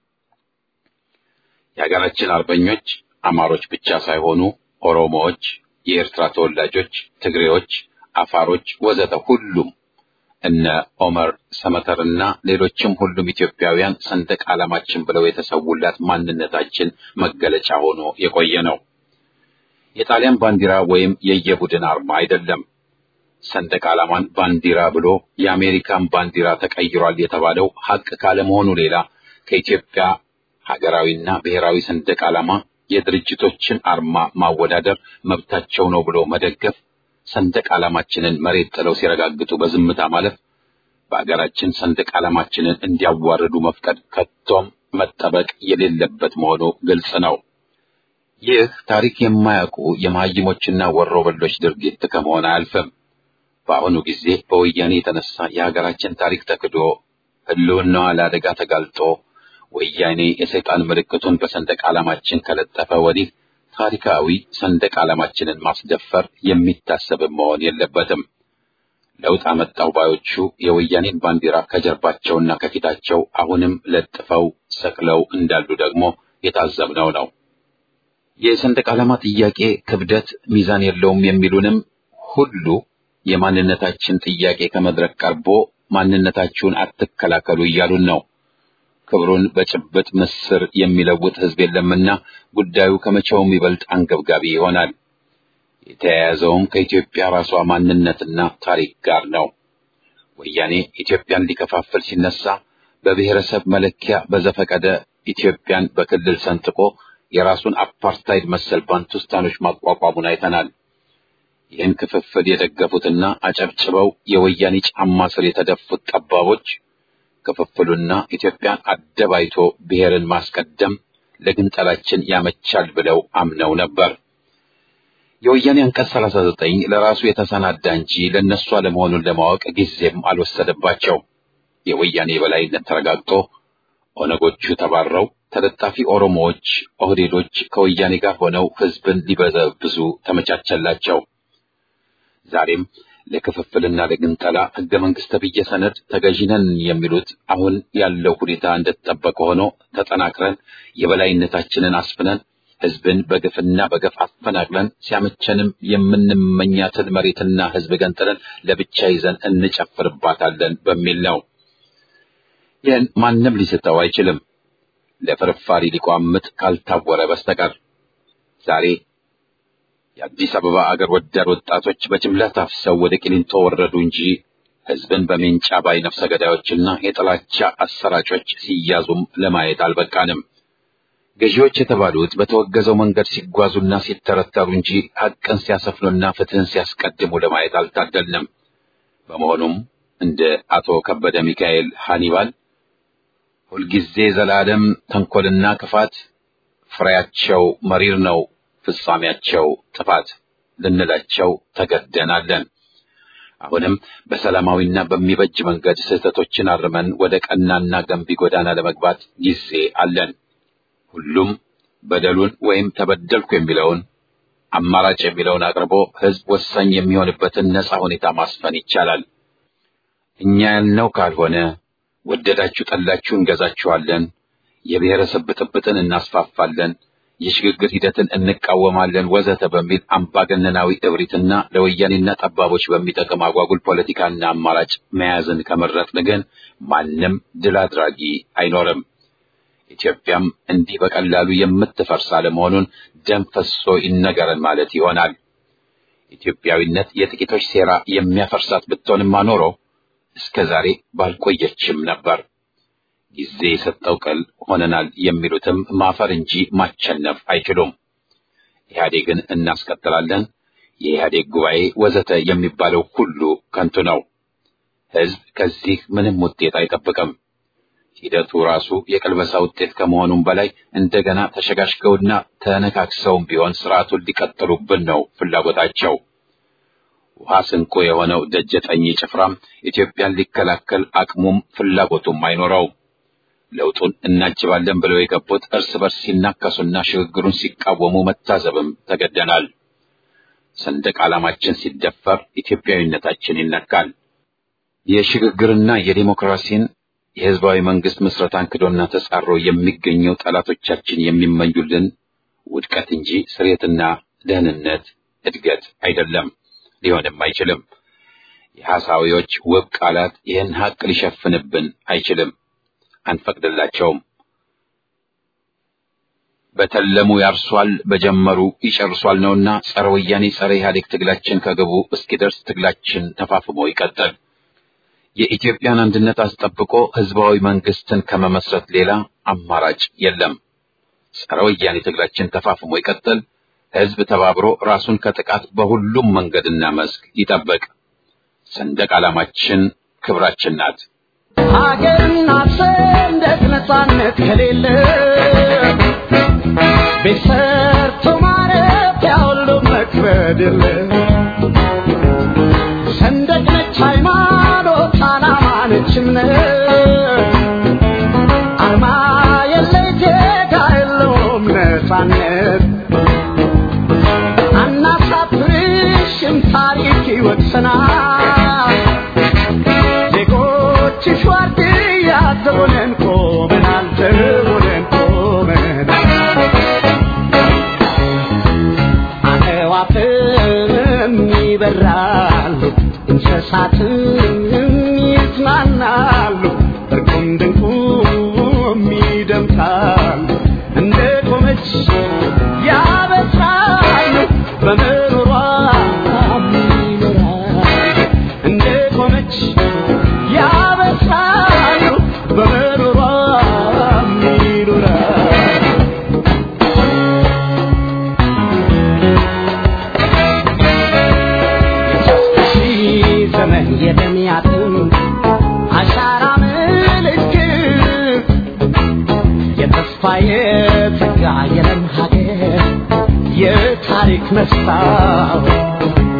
የሀገራችን አርበኞች አማሮች ብቻ ሳይሆኑ ኦሮሞዎች፣ የኤርትራ ተወላጆች፣ ትግሬዎች፣ አፋሮች ወዘተ ሁሉም እነ ኦመር ሰመተርና ሌሎችም ሁሉም ኢትዮጵያውያን ሰንደቅ ዓላማችን ብለው የተሰውላት ማንነታችን መገለጫ ሆኖ የቆየ ነው። የጣሊያን ባንዲራ ወይም የየቡድን አርማ አይደለም። ሰንደቅ ዓላማን ባንዲራ ብሎ የአሜሪካን ባንዲራ ተቀይሯል የተባለው ሐቅ ካለመሆኑ ሌላ ከኢትዮጵያ ሀገራዊና ብሔራዊ ሰንደቅ ዓላማ የድርጅቶችን አርማ ማወዳደር መብታቸው ነው ብሎ መደገፍ ሰንደቅ ዓላማችንን መሬት ጥለው ሲረጋግጡ በዝምታ ማለፍ በሀገራችን ሰንደቅ ዓላማችንን እንዲያዋርዱ መፍቀድ ከቶም መጠበቅ የሌለበት መሆኑ ግልጽ ነው። ይህ ታሪክ የማያውቁ የመሀይሞችና ወሮበሎች ድርጊት ከመሆን አያልፍም። በአሁኑ ጊዜ በወያኔ የተነሳ የሀገራችን ታሪክ ተክዶ ሕልውናዋ ለአደጋ ተጋልጦ ወያኔ የሰይጣን ምልክቱን በሰንደቅ ዓላማችን ከለጠፈ ወዲህ ታሪካዊ ሰንደቅ ዓላማችንን ማስደፈር የሚታሰብም መሆን የለበትም። ለውጥ አመጣው ባዮቹ የወያኔን ባንዲራ ከጀርባቸውና ከፊታቸው አሁንም ለጥፈው ሰቅለው እንዳሉ ደግሞ የታዘብነው ነው። የሰንደቅ ዓላማ ጥያቄ ክብደት ሚዛን የለውም የሚሉንም ሁሉ የማንነታችን ጥያቄ ከመድረክ ቀርቦ ማንነታችሁን አትከላከሉ እያሉን ነው። ክብሩን በጭብጥ ምስር የሚለውጥ ሕዝብ የለምና ጉዳዩ ከመቼውም ይበልጥ አንገብጋቢ ይሆናል። የተያያዘውም ከኢትዮጵያ ራሷ ማንነትና ታሪክ ጋር ነው። ወያኔ ኢትዮጵያን ሊከፋፍል ሲነሳ በብሔረሰብ መለኪያ በዘፈቀደ ኢትዮጵያን በክልል ሰንጥቆ የራሱን አፓርታይድ መሰል ባንቱስታኖች ማቋቋሙን አይተናል። ይህን ክፍፍል የደገፉትና አጨብጭበው የወያኔ ጫማ ስር የተደፉት ጠባቦች ክፍፍሉና ኢትዮጵያን አደባይቶ ብሔርን ማስቀደም ለግንጠላችን ያመቻል ብለው አምነው ነበር። የወያኔ አንቀጽ 39 ለራሱ የተሰናዳ እንጂ ለነሱ አለመሆኑን ለማወቅ ጊዜም አልወሰደባቸው። የወያኔ የበላይነት ተረጋግጦ ኦነጎቹ ተባረው ተለጣፊ ኦሮሞዎች፣ ኦህዴዶች ከወያኔ ጋር ሆነው ህዝብን ሊበዘብዙ ተመቻቸላቸው። ዛሬም ለክፍፍልና ለግንጠላ ህገ መንግስት ተብዬ ሰነድ ተገዢነን የሚሉት አሁን ያለው ሁኔታ እንደተጠበቀ ሆኖ ተጠናክረን የበላይነታችንን አስፍነን ህዝብን በግፍና በገፍ አፈናቅለን ሲያመቸንም የምንመኛትን መሬትና ህዝብ ገንጥለን ለብቻ ይዘን እንጨፍርባታለን በሚል ነው። ይህን ማንም ሊስተው አይችልም፣ ለፍርፋሪ ሊቋምጥ ካልታወረ በስተቀር ዛሬ የአዲስ አበባ አገር ወዳድ ወጣቶች በጅምላ ታፍሰው ወደ ቂሊንጦ ወረዱ እንጂ ህዝብን በሜንጫ ባይ ነፍሰ ገዳዮችና የጥላቻ አሰራጮች ሲያዙም ለማየት አልበቃንም። ገዢዎች የተባሉት በተወገዘው መንገድ ሲጓዙና ሲተረተሩ እንጂ ሐቅን ሲያሰፍኑና ፍትህን ሲያስቀድሙ ለማየት አልታደልንም። በመሆኑም እንደ አቶ ከበደ ሚካኤል ሃኒባል ሁልጊዜ ዘላለም ተንኮልና ክፋት ፍሬያቸው መሪር ነው ፍጻሜያቸው ጥፋት ልንላቸው ተገደናለን። አሁንም በሰላማዊና በሚበጅ መንገድ ስህተቶችን አርመን ወደ ቀናና ገንቢ ጎዳና ለመግባት ጊዜ አለን። ሁሉም በደሉን ወይም ተበደልኩ የሚለውን አማራጭ የሚለውን አቅርቦ ህዝብ ወሳኝ የሚሆንበትን ነጻ ሁኔታ ማስፈን ይቻላል። እኛ ያልነው ካልሆነ ወደዳችሁ ጠላችሁ እንገዛችኋለን፣ የብሔረሰብ ብጥብጥን እናስፋፋለን የሽግግር ሂደትን እንቃወማለን ወዘተ በሚል አምባገነናዊ እብሪትና ለወያኔና ጠባቦች በሚጠቅም አጓጉል ፖለቲካና አማራጭ መያዝን ከመረጥን ግን ማንም ድል አድራጊ አይኖርም። ኢትዮጵያም እንዲህ በቀላሉ የምትፈርስ አለመሆኑን ደም ፈሶ ይነገረን ማለት ይሆናል። ኢትዮጵያዊነት የጥቂቶች ሴራ የሚያፈርሳት ብትሆንማ ኖሮ እስከ ዛሬ ባልቆየችም ነበር። ጊዜ የሰጠው ቅል ሆነናል የሚሉትም ማፈር እንጂ ማቸነፍ አይችሉም። ኢህአዴግን እናስቀጥላለን፣ የኢህአዴግ ጉባኤ ወዘተ የሚባለው ሁሉ ከንቱ ነው። ህዝብ ከዚህ ምንም ውጤት አይጠብቅም። ሂደቱ ራሱ የቅልበሳ ውጤት ከመሆኑም በላይ እንደገና ተሸጋሽገውና ተነካክሰውም ቢሆን ስርዓቱን ሊቀጥሉብን ነው ፍላጎታቸው። ውሃ ስንቆ የሆነው ደጀጠኝ ጭፍራም ኢትዮጵያን ሊከላከል አቅሙም ፍላጎቱም አይኖረውም። ለውጡን እናጅባለን ብለው የገቡት እርስ በርስ ሲናከሱና ሽግግሩን ሲቃወሙ መታዘብም ተገደናል። ሰንደቅ ዓላማችን ሲደፈር ኢትዮጵያዊነታችን ይነካል። የሽግግርና የዲሞክራሲን የህዝባዊ መንግስት ምስረታን ክዶና ተጻሮ የሚገኘው ጠላቶቻችን የሚመኙልን ውድቀት እንጂ ስሬትና ደህንነት፣ እድገት አይደለም፣ ሊሆንም አይችልም። የሐሳዊዎች ውብ ቃላት ይህን ሀቅ ሊሸፍንብን አይችልም። አንፈቅድላቸውም። በተለሙ ያርሷል፣ በጀመሩ ይጨርሷል ነውና ጸረ ወያኔ ጸረ ኢህአዴግ ትግላችን ከግቡ እስኪደርስ ትግላችን ተፋፍሞ ይቀጥል። የኢትዮጵያን አንድነት አስጠብቆ ህዝባዊ መንግስትን ከመመስረት ሌላ አማራጭ የለም። ጸረ ወያኔ ትግላችን ተፋፍሞ ይቀጥል። ህዝብ ተባብሮ ራሱን ከጥቃት በሁሉም መንገድና መስክ ይጠብቅ። ሰንደቅ ዓላማችን ክብራችን ናት። ሀገርና ሰንደቅ ነፃነት ከሌለ ቤት ሰርቶ ማረፊያ ሁሉ መክበድ የለ ሰንደቅ ነች ሃይማኖት፣ ዓላማ ነች እምነት አርማ የለ ዜጋ የለውም ነፃነት አናሳፍርሽም ታሪክ ይወቅሰናል ዜጎችሽ ዋርድያ ዘቦነን ቆመናል ዘቦነን ቆመናል አዕዋፍም ይበራሉ እንስሳትም ይዝናናሉ እርቁም ድንቁም ይደምቃሉ እንደ ቆመች ያበስራሉ በመኖሯ ይኖራሉ እንደ ቆመች ያበስራሉ በመኖሯ ይኖራሉ ሺህ ዘመን የትጋ የለም ሀገር የታሪክ መስታወት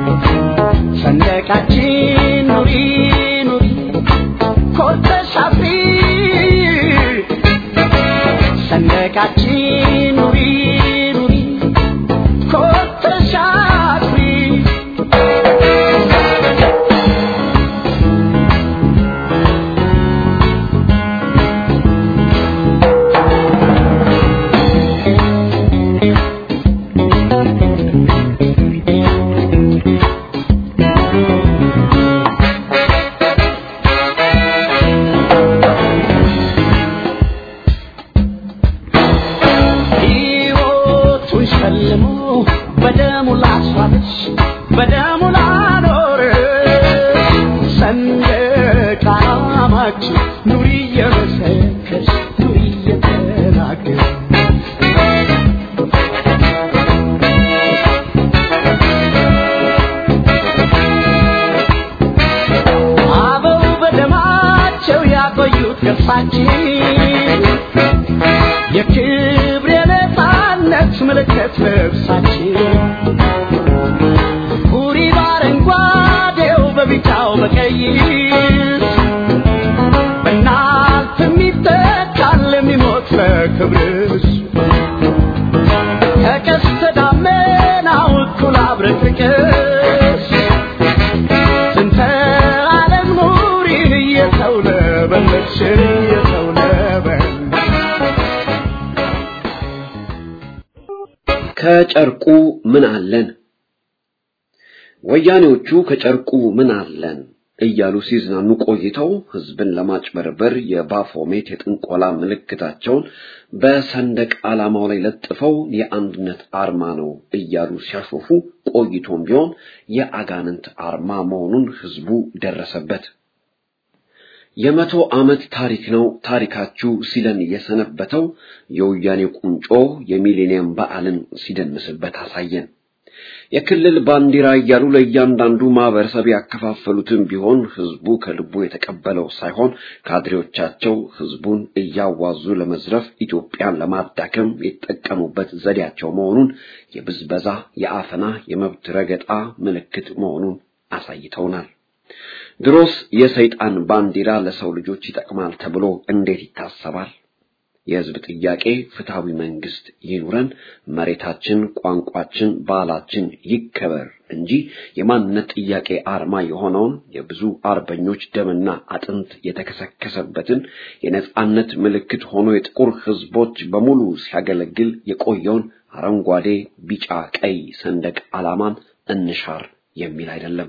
ሰንደቃችን ኑሪ ኑሪ ኮርተሽ አፍሪ ሰንደቃችን ኑሪ ኑሪ ኮርተሽ አፍሪ ሕይወቱን ሸልሞ በደሙ ላስዋበች በደሙ ላኖር ሰንደቅ ዓላማችን ኑሪ እየመሰከርሽ ኑሪ እየተናገር አበው በደማቸው ያቆዩት ገርሳችን የክብር የነፃነት ምልክት ልብሳችን ሁሪ በአረንጓዴው በቢጫው በቀይ በእናት የሚተካል የሚሞት ለክብርሽ ከቀስተ ደመናው እኩል አብረቅርቅሽ ስንተ ዓለም ኑሪ እየተው ለበለሽ እየተው ለበለሽ ከጨርቁ ምን አለን? ወያኔዎቹ ከጨርቁ ምን አለን እያሉ ሲዝናኑ ቆይተው ህዝብን ለማጭበርበር የባፎሜት የጥንቆላ ምልክታቸውን በሰንደቅ ዓላማው ላይ ለጥፈው የአንድነት አርማ ነው እያሉ ሲያሾፉ ቆይቶም ቢሆን የአጋንንት አርማ መሆኑን ህዝቡ ደረሰበት። የመቶ ዓመት ታሪክ ነው ታሪካችሁ ሲለን የሰነበተው የወያኔ ቁንጮ የሚሌኒየም በዓልን ሲደንስበት አሳየን። የክልል ባንዲራ እያሉ ለእያንዳንዱ ማህበረሰብ ያከፋፈሉትን ቢሆን ህዝቡ ከልቡ የተቀበለው ሳይሆን ካድሬዎቻቸው ህዝቡን እያዋዙ ለመዝረፍ ኢትዮጵያን ለማዳከም የተጠቀሙበት ዘዴያቸው መሆኑን የብዝበዛ፣ የአፈና፣ የመብት ረገጣ ምልክት መሆኑን አሳይተውናል። ድሮስ የሰይጣን ባንዲራ ለሰው ልጆች ይጠቅማል ተብሎ እንዴት ይታሰባል? የህዝብ ጥያቄ ፍትሃዊ መንግስት ይኑረን፣ መሬታችን፣ ቋንቋችን፣ ባህላችን ይከበር እንጂ የማንነት ጥያቄ አርማ የሆነውን የብዙ አርበኞች ደምና አጥንት የተከሰከሰበትን የነጻነት ምልክት ሆኖ የጥቁር ህዝቦች በሙሉ ሲያገለግል የቆየውን አረንጓዴ፣ ቢጫ፣ ቀይ ሰንደቅ ዓላማን እንሻር የሚል አይደለም።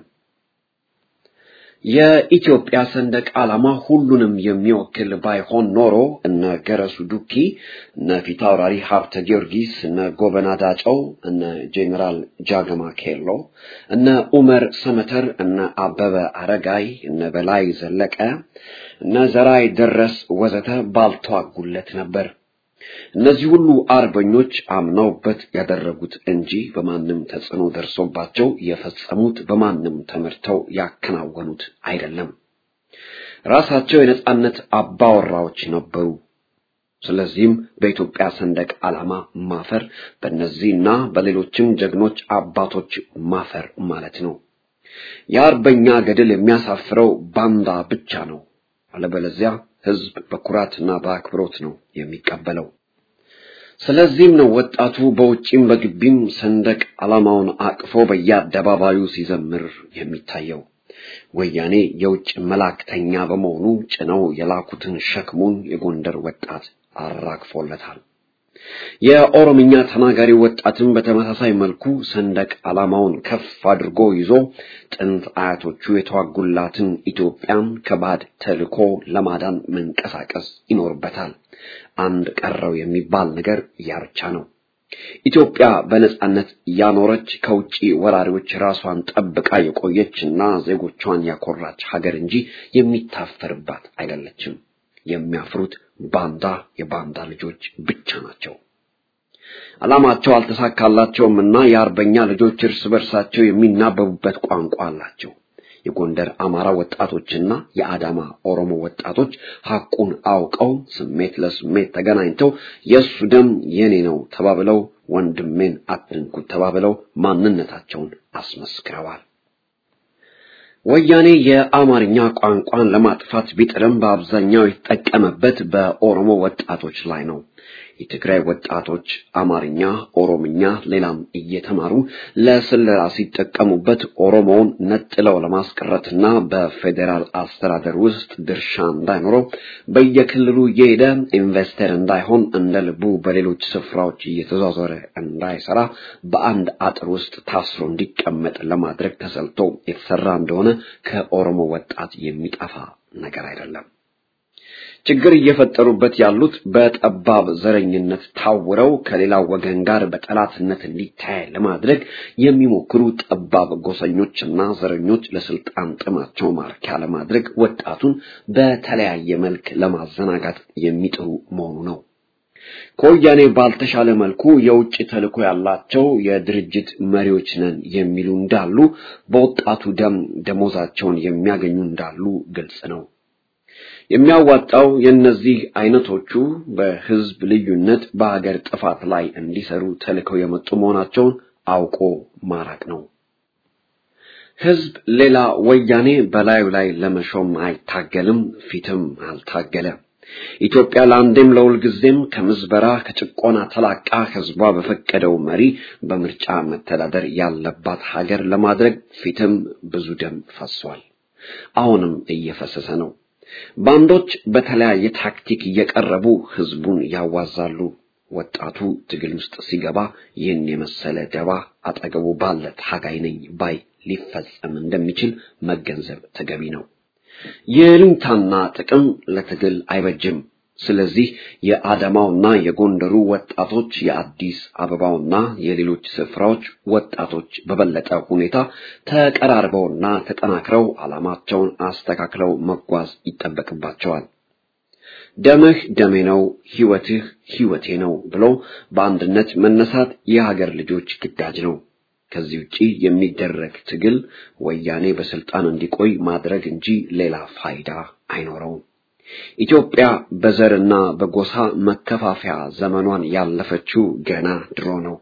የኢትዮጵያ ሰንደቅ ዓላማ ሁሉንም የሚወክል ባይሆን ኖሮ እነ ገረሱ ዱኪ፣ እነ ፊታውራሪ ሀብተ ጊዮርጊስ፣ እነ ጎበና ዳጨው፣ እነ ጄኔራል ጃገማ ኬሎ፣ እነ ኡመር ሰመተር፣ እነ አበበ አረጋይ፣ እነ በላይ ዘለቀ፣ እነ ዘራይ ደረስ ወዘተ ባልተዋጉለት ነበር። እነዚህ ሁሉ አርበኞች አምነውበት ያደረጉት እንጂ በማንም ተጽዕኖ ደርሶባቸው የፈጸሙት በማንም ተመርተው ያከናወኑት አይደለም። ራሳቸው የነጻነት አባወራዎች ነበሩ። ስለዚህም በኢትዮጵያ ሰንደቅ ዓላማ ማፈር በእነዚህና በሌሎችም ጀግኖች አባቶች ማፈር ማለት ነው። የአርበኛ ገድል የሚያሳፍረው ባንዳ ብቻ ነው። አለበለዚያ ህዝብ በኩራትና በአክብሮት ነው የሚቀበለው። ስለዚህም ነው ወጣቱ በውጭም በግቢም ሰንደቅ ዓላማውን አቅፎ በየአደባባዩ ሲዘምር የሚታየው። ወያኔ የውጭ መላእክተኛ በመሆኑ ጭነው የላኩትን ሸክሙን የጎንደር ወጣት አራግፎለታል። የኦሮምኛ ተናጋሪ ወጣትን በተመሳሳይ መልኩ ሰንደቅ ዓላማውን ከፍ አድርጎ ይዞ ጥንት አያቶቹ የተዋጉላትን ኢትዮጵያን ከባድ ተልዕኮ ለማዳን መንቀሳቀስ ይኖርበታል። አንድ ቀረው የሚባል ነገር ያ ብቻ ነው። ኢትዮጵያ በነጻነት ያኖረች ከውጪ ወራሪዎች ራሷን ጠብቃ የቆየችና ዜጎቿን ያኮራች ሀገር እንጂ የሚታፈርባት አይደለችም። የሚያፍሩት ባንዳ የባንዳ ልጆች ብቻ ናቸው። ዓላማቸው አልተሳካላቸውም እና የአርበኛ ልጆች እርስ በርሳቸው የሚናበቡበት ቋንቋ አላቸው። የጎንደር አማራ ወጣቶችና የአዳማ ኦሮሞ ወጣቶች ሐቁን አውቀው ስሜት ለስሜት ተገናኝተው የእሱ ደም የኔ ነው ተባብለው ወንድሜን አትንኩት ተባብለው ማንነታቸውን አስመስክረዋል። ወያኔ የአማርኛ ቋንቋን ለማጥፋት ቢጥርም በአብዛኛው የተጠቀመበት በኦሮሞ ወጣቶች ላይ ነው። የትግራይ ወጣቶች አማርኛ፣ ኦሮምኛ፣ ሌላም እየተማሩ ለስለላ ሲጠቀሙበት ኦሮሞውን ነጥለው ለማስቀረትና በፌዴራል አስተዳደር ውስጥ ድርሻ እንዳይኖረው በየክልሉ እየሄደ ኢንቨስተር እንዳይሆን እንደ ልቡ በሌሎች ስፍራዎች እየተዟዟረ እንዳይሰራ በአንድ አጥር ውስጥ ታስሮ እንዲቀመጥ ለማድረግ ተሰልቶ የተሰራ እንደሆነ ከኦሮሞ ወጣት የሚጠፋ ነገር አይደለም። ችግር እየፈጠሩበት ያሉት በጠባብ ዘረኝነት ታውረው ከሌላው ወገን ጋር በጠላትነት እንዲታይ ለማድረግ የሚሞክሩ ጠባብ ጎሰኞችና ዘረኞች ለስልጣን ጥማቸው ማርኪያ ለማድረግ ወጣቱን በተለያየ መልክ ለማዘናጋት የሚጥሩ መሆኑ ነው። ከወያኔ ባልተሻለ መልኩ የውጭ ተልዕኮ ያላቸው የድርጅት መሪዎች ነን የሚሉ እንዳሉ፣ በወጣቱ ደም ደሞዛቸውን የሚያገኙ እንዳሉ ግልጽ ነው። የሚያዋጣው የእነዚህ አይነቶቹ በህዝብ ልዩነት በሀገር ጥፋት ላይ እንዲሰሩ ተልከው የመጡ መሆናቸውን አውቆ ማራቅ ነው። ህዝብ ሌላ ወያኔ በላዩ ላይ ለመሾም አይታገልም፣ ፊትም አልታገለ። ኢትዮጵያ ለአንዴም ለሁል ጊዜም ከምዝበራ ከጭቆና ተላቃ ህዝቧ በፈቀደው መሪ በምርጫ መተዳደር ያለባት ሀገር ለማድረግ ፊትም ብዙ ደም ፈሷል። አሁንም እየፈሰሰ ነው። ባንዶች በተለያየ ታክቲክ እየቀረቡ ህዝቡን ያዋዛሉ። ወጣቱ ትግል ውስጥ ሲገባ ይህን የመሰለ ደባ አጠገቡ ባለ ታጋይ ነኝ ባይ ሊፈጸም እንደሚችል መገንዘብ ተገቢ ነው። የልንታና ጥቅም ለትግል አይበጅም። ስለዚህ የአዳማውና የጎንደሩ ወጣቶች የአዲስ አበባውና የሌሎች ስፍራዎች ወጣቶች በበለጠ ሁኔታ ተቀራርበውና ተጠናክረው ዓላማቸውን አስተካክለው መጓዝ ይጠበቅባቸዋል። ደምህ ደሜ ነው፣ ህይወትህ ህይወቴ ነው ብሎ በአንድነት መነሳት የሀገር ልጆች ግዳጅ ነው። ከዚህ ውጪ የሚደረግ ትግል ወያኔ በስልጣን እንዲቆይ ማድረግ እንጂ ሌላ ፋይዳ አይኖረውም። ኢትዮጵያ በዘርና በጎሳ መከፋፈያ ዘመኗን ያለፈችው ገና ድሮ ነው።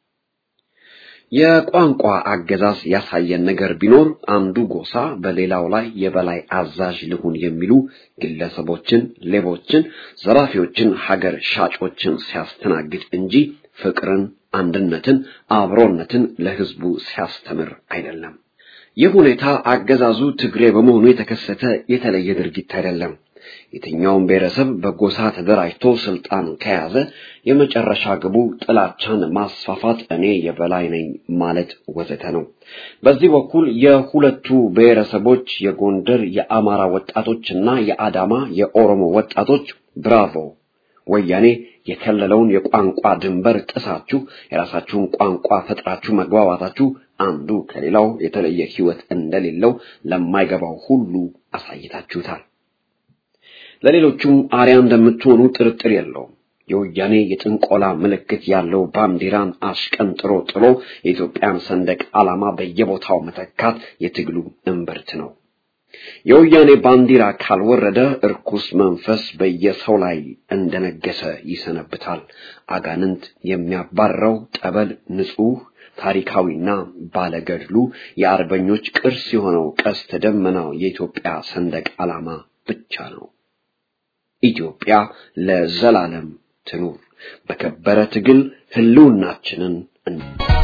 የቋንቋ አገዛዝ ያሳየን ነገር ቢኖር አንዱ ጎሳ በሌላው ላይ የበላይ አዛዥ ልሁን የሚሉ ግለሰቦችን፣ ሌቦችን፣ ዘራፊዎችን፣ ሀገር ሻጮችን ሲያስተናግድ እንጂ ፍቅርን፣ አንድነትን፣ አብሮነትን ለህዝቡ ሲያስተምር አይደለም። ይህ ሁኔታ አገዛዙ ትግሬ በመሆኑ የተከሰተ የተለየ ድርጊት አይደለም። የትኛውም ብሔረሰብ በጎሳ ተደራጅቶ ስልጣን ከያዘ የመጨረሻ ግቡ ጥላቻን ማስፋፋት፣ እኔ የበላይ ነኝ ማለት ወዘተ ነው። በዚህ በኩል የሁለቱ ብሔረሰቦች የጎንደር የአማራ ወጣቶችና የአዳማ የኦሮሞ ወጣቶች ብራቮ ወያኔ የከለለውን የቋንቋ ድንበር ጥሳችሁ የራሳችሁን ቋንቋ ፈጥራችሁ መግባባታችሁ አንዱ ከሌላው የተለየ ሕይወት እንደሌለው ለማይገባው ሁሉ አሳይታችሁታል። ለሌሎቹም አርያ እንደምትሆኑ ጥርጥር የለውም። የወያኔ የጥንቆላ ምልክት ያለው ባንዲራን አሽቀንጥሮ ጥሎ የኢትዮጵያን ሰንደቅ ዓላማ በየቦታው መተካት የትግሉ እምብርት ነው። የወያኔ ባንዲራ ካልወረደ እርኩስ መንፈስ በየሰው ላይ እንደነገሰ ይሰነብታል። አጋንንት የሚያባረው ጠበል ንጹሕ ታሪካዊና ባለገድሉ የአርበኞች ቅርስ የሆነው ቀስተ ደመናው የኢትዮጵያ ሰንደቅ ዓላማ ብቻ ነው። ኢትዮጵያ ለዘላለም ትኑር። በከበረ ትግል ህልውናችንን እን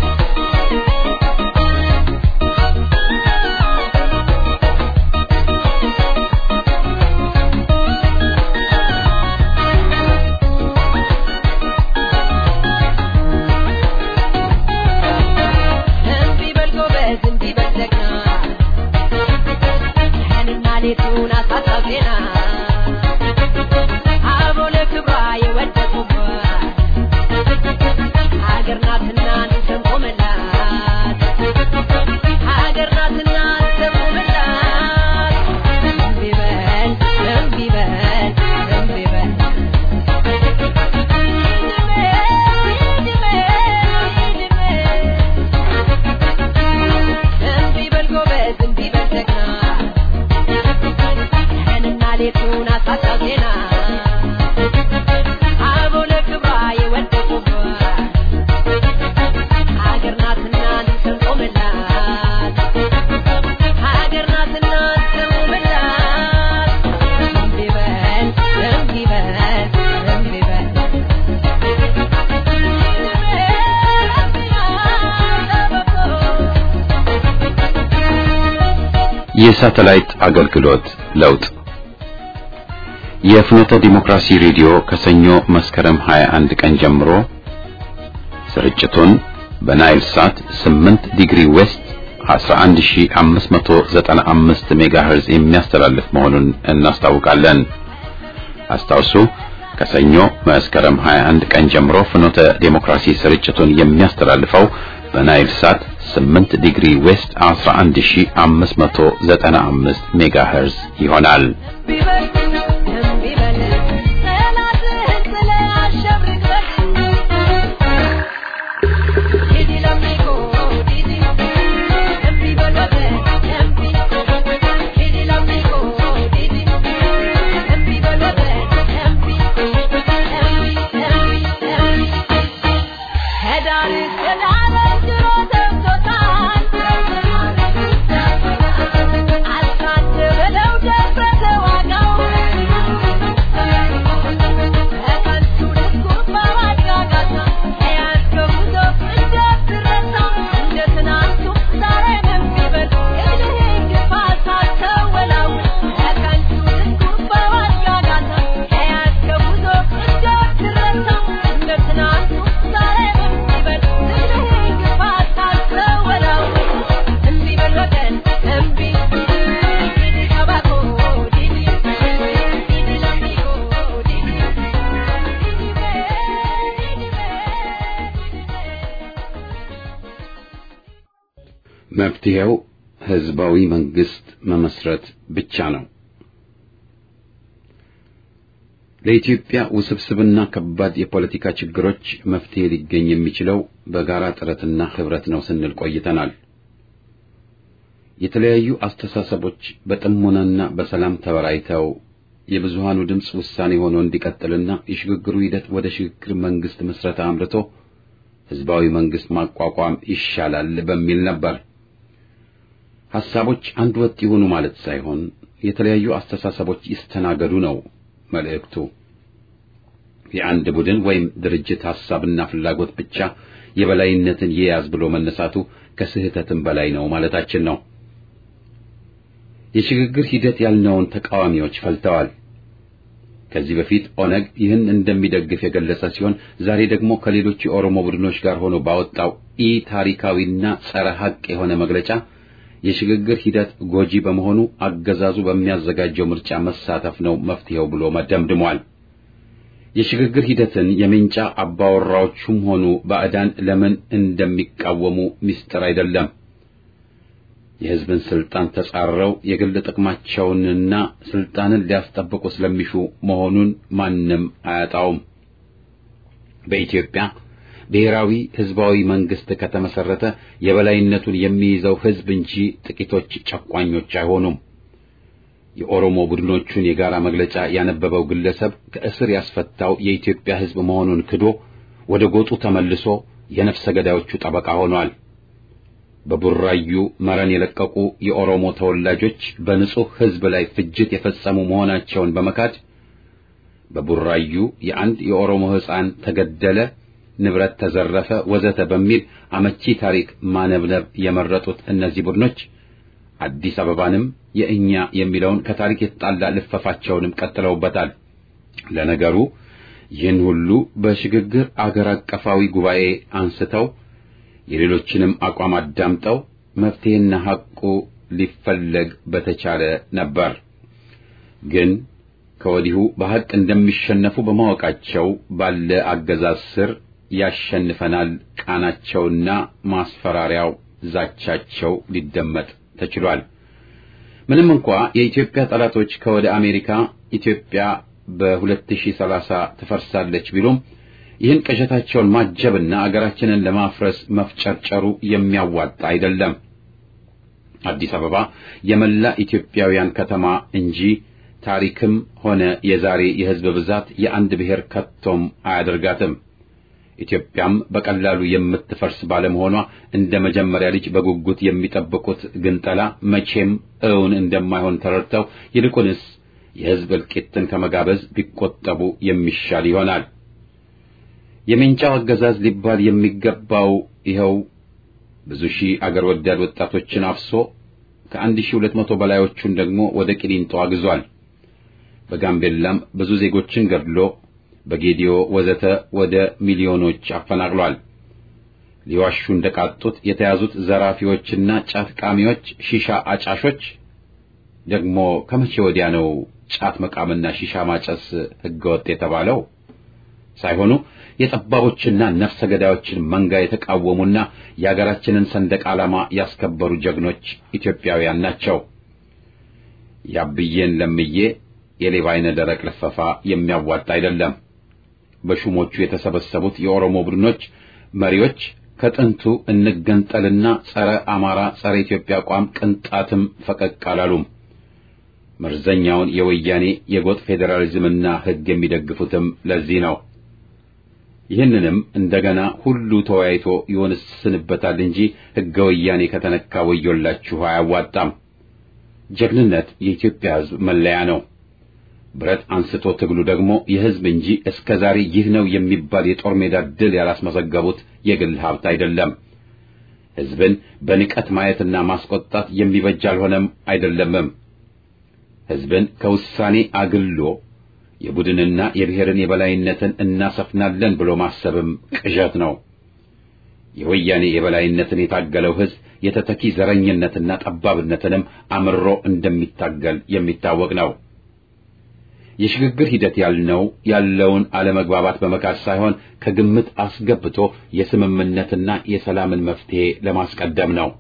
እምቢ በል ጎበዝ፣ እምቢ በል ጀግና፣ ቀንና ሌቱን አሳሳብ ዜና፣ አበው ለክብሯ የወደቁባት ሀገር ናትና እንሰንኩ የሳተላይት አገልግሎት ለውጥ የፍኖተ ዲሞክራሲ ሬዲዮ ከሰኞ መስከረም 21 ቀን ጀምሮ ስርጭቱን በናይል ሳት 8 ዲግሪ ዌስት 11595 ሜጋሄርዝ የሚያስተላልፍ መሆኑን እናስታውቃለን። አስታውሱ ከሰኞ መስከረም 21 ቀን ጀምሮ ፍኖተ ዲሞክራሲ ስርጭቱን የሚያስተላልፈው በናይል ሳት 8 ዲግሪ ዌስት 11595 ሜጋሄርዝ ይሆናል። መፍትሄው ህዝባዊ መንግስት መመስረት ብቻ ነው። ለኢትዮጵያ ውስብስብና ከባድ የፖለቲካ ችግሮች መፍትሄ ሊገኝ የሚችለው በጋራ ጥረትና ህብረት ነው ስንል ቆይተናል። የተለያዩ አስተሳሰቦች በጥሞናና በሰላም ተወያይተው የብዙሃኑ ድምፅ ውሳኔ ሆኖ እንዲቀጥልና የሽግግሩ ሂደት ወደ ሽግግር መንግስት ምስረታ አምርቶ ህዝባዊ መንግስት ማቋቋም ይሻላል በሚል ነበር። ሐሳቦች አንድ ወጥ ይሆኑ ማለት ሳይሆን የተለያዩ አስተሳሰቦች ይስተናገዱ ነው መልእክቱ። የአንድ ቡድን ወይም ድርጅት ሐሳብና ፍላጎት ብቻ የበላይነትን ይያዝ ብሎ መነሳቱ ከስህተትም በላይ ነው ማለታችን ነው። የሽግግር ሂደት ያልነውን ተቃዋሚዎች ፈልተዋል። ከዚህ በፊት ኦነግ ይህን እንደሚደግፍ የገለጸ ሲሆን ዛሬ ደግሞ ከሌሎች የኦሮሞ ቡድኖች ጋር ሆኖ ባወጣው ኢ ታሪካዊና ጸረ ሐቅ የሆነ መግለጫ የሽግግር ሂደት ጎጂ በመሆኑ አገዛዙ በሚያዘጋጀው ምርጫ መሳተፍ ነው መፍትሄው ብሎ መደምድሟል። የሽግግር ሂደትን የምንጫ አባወራዎቹም ሆኑ ባዕዳን ለምን እንደሚቃወሙ ምስጢር አይደለም። የሕዝብን ስልጣን ተጻረው የግል ጥቅማቸውንና ስልጣንን ሊያስጠብቁ ስለሚሹ መሆኑን ማንም አያጣውም። በኢትዮጵያ ብሔራዊ ህዝባዊ መንግስት ከተመሰረተ የበላይነቱን የሚይዘው ህዝብ እንጂ ጥቂቶች ጨቋኞች አይሆኑም። የኦሮሞ ቡድኖቹን የጋራ መግለጫ ያነበበው ግለሰብ ከእስር ያስፈታው የኢትዮጵያ ህዝብ መሆኑን ክዶ ወደ ጎጡ ተመልሶ የነፍሰ ገዳዮቹ ጠበቃ ሆኗል። በቡራዩ መረን የለቀቁ የኦሮሞ ተወላጆች በንጹህ ህዝብ ላይ ፍጅት የፈጸሙ መሆናቸውን በመካድ በቡራዩ የአንድ የኦሮሞ ሕፃን ተገደለ፣ ንብረት ተዘረፈ፣ ወዘተ በሚል አመቺ ታሪክ ማነብነብ የመረጡት እነዚህ ቡድኖች አዲስ አበባንም የእኛ የሚለውን ከታሪክ የተጣላ ልፈፋቸውንም ቀጥለውበታል። ለነገሩ ይህን ሁሉ በሽግግር አገር አቀፋዊ ጉባኤ አንስተው የሌሎችንም አቋም አዳምጠው መፍትሄና ሐቁ ሊፈለግ በተቻለ ነበር። ግን ከወዲሁ በሐቅ እንደሚሸነፉ በማወቃቸው ባለ አገዛዝ ስር ያሸንፈናል ቃናቸውና ማስፈራሪያው ዛቻቸው ሊደመጥ ተችሏል። ምንም እንኳ የኢትዮጵያ ጠላቶች ከወደ አሜሪካ ኢትዮጵያ በ2030 ትፈርሳለች ቢሉም ይህን ቅዠታቸውን ማጀብና አገራችንን ለማፍረስ መፍጨርጨሩ የሚያዋጣ አይደለም። አዲስ አበባ የመላ ኢትዮጵያውያን ከተማ እንጂ ታሪክም ሆነ የዛሬ የሕዝብ ብዛት የአንድ ብሔር ከቶም አያደርጋትም። ኢትዮጵያም በቀላሉ የምትፈርስ ባለመሆኗ እንደ መጀመሪያ ልጅ በጉጉት የሚጠብቁት ግንጠላ መቼም እውን እንደማይሆን ተረድተው ይልቁንስ የሕዝብ እልቂትን ከመጋበዝ ቢቆጠቡ የሚሻል ይሆናል። የሜንጫው አገዛዝ ሊባል የሚገባው ይኸው ብዙ ሺህ አገር ወዳድ ወጣቶችን አፍሶ ከ1200 በላዮቹን ደግሞ ወደ ቂሊንጦ አግዟል። በጋምቤላም ብዙ ዜጎችን ገድሎ በጌዲዮ ወዘተ ወደ ሚሊዮኖች አፈናቅሏል። ሊዋሹ እንደቃጡት የተያዙት ዘራፊዎችና ጫት ቃሚዎች፣ ሺሻ አጫሾች ደግሞ ከመቼ ወዲያ ነው ጫት መቃምና ሺሻ ማጨስ ህገወጥ የተባለው? ሳይሆኑ የጠባቦችና ነፍሰ ገዳዮችን መንጋ የተቃወሙና የአገራችንን ሰንደቅ ዓላማ ያስከበሩ ጀግኖች ኢትዮጵያውያን ናቸው። ያብዬን ለምዬ የሌባ አይነ ደረቅ ልፈፋ የሚያዋጣ አይደለም። በሹሞቹ የተሰበሰቡት የኦሮሞ ቡድኖች መሪዎች ከጥንቱ እንገንጠልና ጸረ አማራ፣ ጸረ ኢትዮጵያ አቋም ቅንጣትም ፈቀቅ አላሉም። መርዘኛውን የወያኔ የጎጥ ፌዴራሊዝምና ሕግ የሚደግፉትም ለዚህ ነው። ይህንንም እንደገና ሁሉ ተወያይቶ ይወስንበታል እንጂ ሕገ ወያኔ ከተነካ ወዮላችሁ አያዋጣም። ጀግንነት የኢትዮጵያ ሕዝብ መለያ ነው። ብረት አንስቶ ትግሉ ደግሞ የሕዝብ እንጂ እስከ ዛሬ ይህ ነው የሚባል የጦር ሜዳ ድል ያላስመዘገቡት የግል ሀብት አይደለም። ሕዝብን በንቀት ማየትና ማስቆጣት የሚበጅ አልሆነም አይደለምም። ሕዝብን ከውሳኔ አግሎ የቡድንና የብሔርን የበላይነትን እናሰፍናለን ብሎ ማሰብም ቅዠት ነው። የወያኔ የበላይነትን የታገለው ሕዝብ የተተኪ ዘረኝነትና ጠባብነትንም አምሮ እንደሚታገል የሚታወቅ ነው። የሽግግር ሂደት ያልነው ያለውን አለመግባባት በመካድ ሳይሆን ከግምት አስገብቶ የስምምነትና የሰላምን መፍትሄ ለማስቀደም ነው።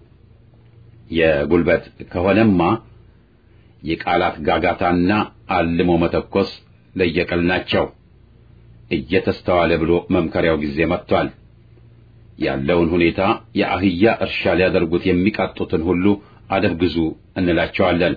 የጉልበት ከሆነማ የቃላት ጋጋታና አልሞ መተኮስ ለየቅል ናቸው። እየተስተዋለ ብሎ መምከሪያው ጊዜ መጥቷል። ያለውን ሁኔታ የአህያ እርሻ ሊያደርጉት የሚቃጡትን ሁሉ አደብ ግዙ እንላቸዋለን።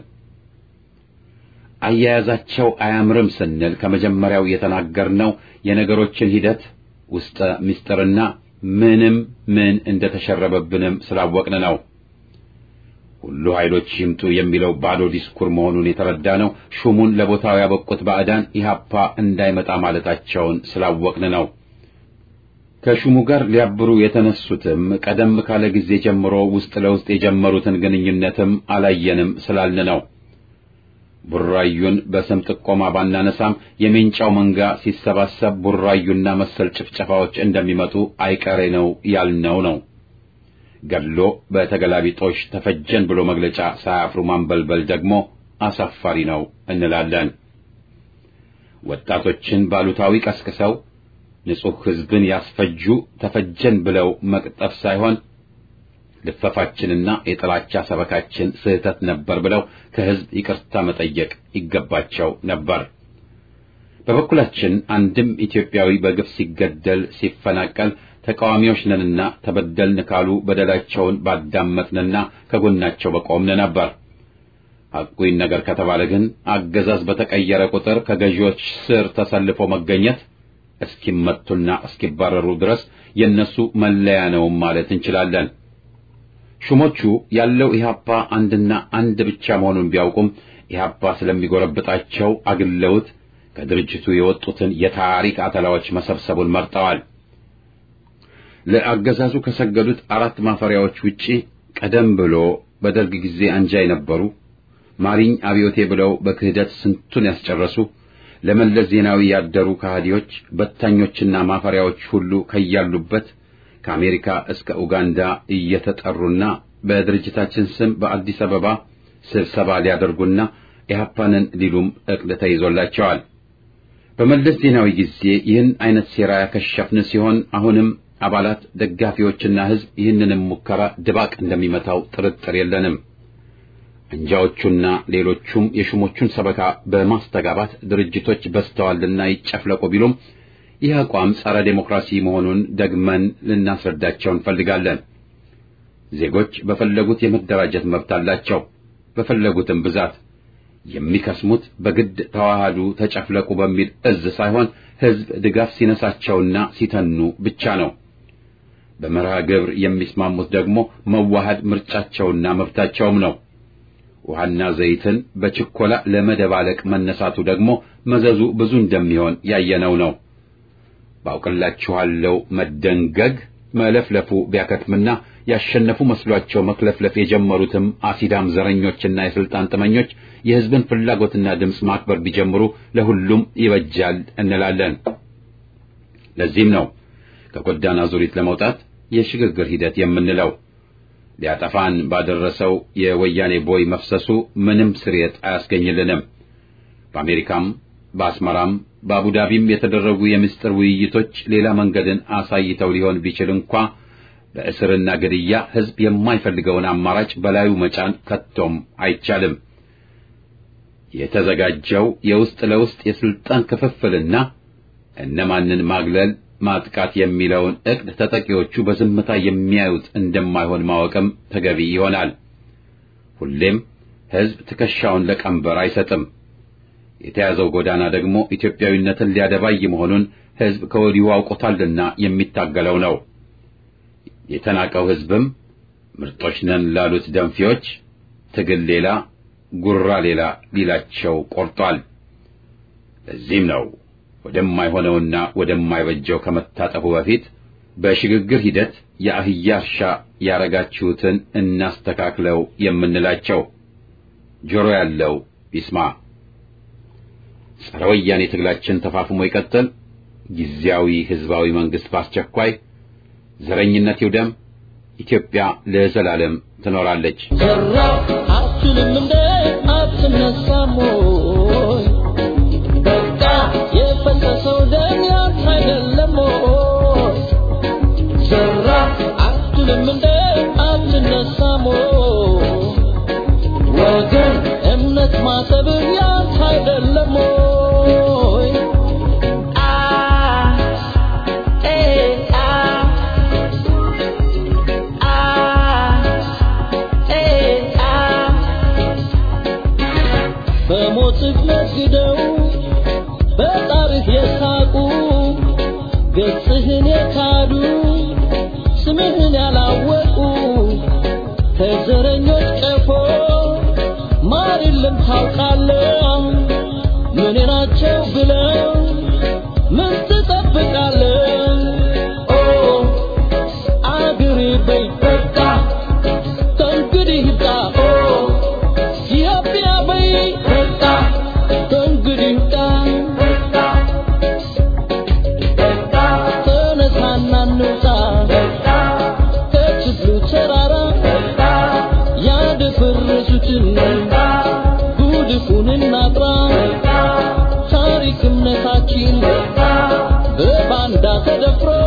አያያዛቸው አያምርም ስንል ከመጀመሪያው የተናገርነው የነገሮችን ሂደት ውስጠ ምስጢርና ምንም ምን እንደተሸረበብንም ስላወቅን ነው። ሁሉ ኃይሎች ይምጡ የሚለው ባዶ ዲስኩር መሆኑን የተረዳ ነው። ሹሙን ለቦታው ያበቁት ባዕዳን ኢህአፓ እንዳይመጣ ማለታቸውን ስላወቅን ነው። ከሹሙ ጋር ሊያብሩ የተነሱትም ቀደም ካለ ጊዜ ጀምሮ ውስጥ ለውስጥ የጀመሩትን ግንኙነትም አላየንም ስላልን ነው። ቡራዩን በስም ጥቆማ ባናነሳም የሜንጫው መንጋ ሲሰባሰብ ቡራዩና መሰል ጭፍጨፋዎች እንደሚመጡ አይቀሬ ነው ያልነው ነው። ገድሎ በተገላቢጦሽ ተፈጀን ብሎ መግለጫ ሳያፍሩ ማንበልበል ደግሞ አሳፋሪ ነው እንላለን። ወጣቶችን ባሉታዊ ቀስቅሰው ንጹሕ ሕዝብን ያስፈጁ ተፈጀን ብለው መቅጠፍ ሳይሆን ልፈፋችንና የጥላቻ ሰበካችን ስህተት ነበር ብለው ከሕዝብ ይቅርታ መጠየቅ ይገባቸው ነበር። በበኩላችን አንድም ኢትዮጵያዊ በግፍ ሲገደል ሲፈናቀል ተቃዋሚዎች ነንና ተበደልን ካሉ በደላቸውን ባዳመጥንና ከጎናቸው በቆምን ነበር። ሐቁን ነገር ከተባለ ግን አገዛዝ በተቀየረ ቁጥር ከገዢዎች ስር ተሰልፎ መገኘት እስኪመቱና እስኪባረሩ ድረስ የነሱ መለያ ነው ማለት እንችላለን። ሹሞቹ ያለው ኢህአፓ አንድና አንድ ብቻ መሆኑን ቢያውቁም ኢህአፓ ስለሚጎረብጣቸው አግለውት ከድርጅቱ የወጡትን የታሪክ አተላዎች መሰብሰቡን መርጠዋል። ለአገዛዙ ከሰገዱት አራት ማፈሪያዎች ውጪ ቀደም ብሎ በደርግ ጊዜ አንጃ የነበሩ ማሪኝ አብዮቴ ብለው በክህደት ስንቱን ያስጨረሱ ለመለስ ዜናዊ ያደሩ ከሃዲዎች በታኞችና ማፈሪያዎች ሁሉ ከያሉበት ከአሜሪካ እስከ ኡጋንዳ እየተጠሩና በድርጅታችን ስም በአዲስ አበባ ስብሰባ ሊያደርጉና ኢህአፓንን ሊሉም እቅድ ተይዞላቸዋል። በመለስ ዜናዊ ጊዜ ይህን አይነት ሴራ ያከሸፍን ሲሆን አሁንም አባላት ደጋፊዎችና ሕዝብ ይህንንም ሙከራ ድባቅ እንደሚመታው ጥርጥር የለንም። አንጃዎቹና ሌሎቹም የሹሞቹን ሰበካ በማስተጋባት ድርጅቶች በዝተዋልና ይጨፍለቁ ቢሉም ይህ አቋም ጸረ ዴሞክራሲ መሆኑን ደግመን ልናስረዳቸው እንፈልጋለን። ዜጎች በፈለጉት የመደራጀት መብት አላቸው። በፈለጉትም ብዛት የሚከስሙት በግድ ተዋሃዱ፣ ተጨፍለቁ በሚል እዝ ሳይሆን ሕዝብ ድጋፍ ሲነሳቸውና ሲተኑ ብቻ ነው። በመርሃ ግብር የሚስማሙት ደግሞ መዋሃድ ምርጫቸውና መብታቸውም ነው። ውሃና ዘይትን በችኮላ ለመደባለቅ መነሳቱ ደግሞ መዘዙ ብዙ እንደሚሆን ያየነው ነው። ባውቅላችኋለው መደንገግ መለፍለፉ ቢያከትምና ያሸነፉ መስሏቸው መክለፍለፍ የጀመሩትም አሲዳም ዘረኞችና የስልጣን ጥመኞች የሕዝብን ፍላጎትና ድምፅ ማክበር ቢጀምሩ ለሁሉም ይበጃል እንላለን። ለዚህም ነው ከጎዳና ዙሪት ለመውጣት የሽግግር ሂደት የምንለው። ሊያጠፋን ባደረሰው የወያኔ ቦይ መፍሰሱ ምንም ስርየት አያስገኝልንም። በአሜሪካም በአስመራም በአቡዳቢም የተደረጉ የምስጢር ውይይቶች ሌላ መንገድን አሳይተው ሊሆን ቢችል እንኳ በእስርና ግድያ ሕዝብ የማይፈልገውን አማራጭ በላዩ መጫን ከቶም አይቻልም። የተዘጋጀው የውስጥ ለውስጥ የስልጣን ክፍፍልና እነማንን ማግለል ማጥቃት የሚለውን ዕቅድ ተጠቂዎቹ በዝምታ የሚያዩት እንደማይሆን ማወቅም ተገቢ ይሆናል። ሁሌም ሕዝብ ትከሻውን ለቀንበር አይሰጥም። የተያዘው ጎዳና ደግሞ ኢትዮጵያዊነትን ሊያደባይ መሆኑን ሕዝብ ከወዲሁ አውቆታልና የሚታገለው ነው። የተናቀው ሕዝብም ምርጦች ነን ላሉት ደንፊዎች ትግል ሌላ፣ ጉራ ሌላ ሊላቸው ቆርጧል። ለዚህም ነው ወደማይሆነውና ወደማይበጀው ከመታጠፉ በፊት በሽግግር ሂደት የአህያ እርሻ ያረጋችሁትን እናስተካክለው የምንላቸው። ጆሮ ያለው ይስማ። ጸረ ወያኔ ትግላችን ተፋፍሞ ይቀጥል። ጊዜያዊ ሕዝባዊ መንግሥት በአስቸኳይ ዘረኝነት ይውደም። ኢትዮጵያ ለዘላለም ትኖራለች። ዘራፍ አትልም እንደ አትነሳም ወይ? በቃ የፈሰሰው ደም ያንተ አይደለም ወይ? ዘራፍ አትልም እንደ አትነሳም ወይ? ወገን እምነት ማሰብ ያንተ አይደለም ወይ? አ ኤ አ በሞትህ ነግደው በጣርህ የሳቁ ገጽህን የካዱ ስምህን ያላወቁ ከዘረኞች ቀፎ ማር የለም ታውቃለህ ምን ናቸው ብለው ምን ትጠብቃለህ ኦ አገሬ በይ በቃ ከእንግዲህ ይብቃ ኦ ኢትዮጵያ በይ በቃ ከእንግዲህ ይብቃ ተነሳና እንውጣ ከችግሩ ተራራ ያደፈረሱትን ጉድፉን እናጥራ ታሪክ እምነታችን በባንዳ ተደፍሮ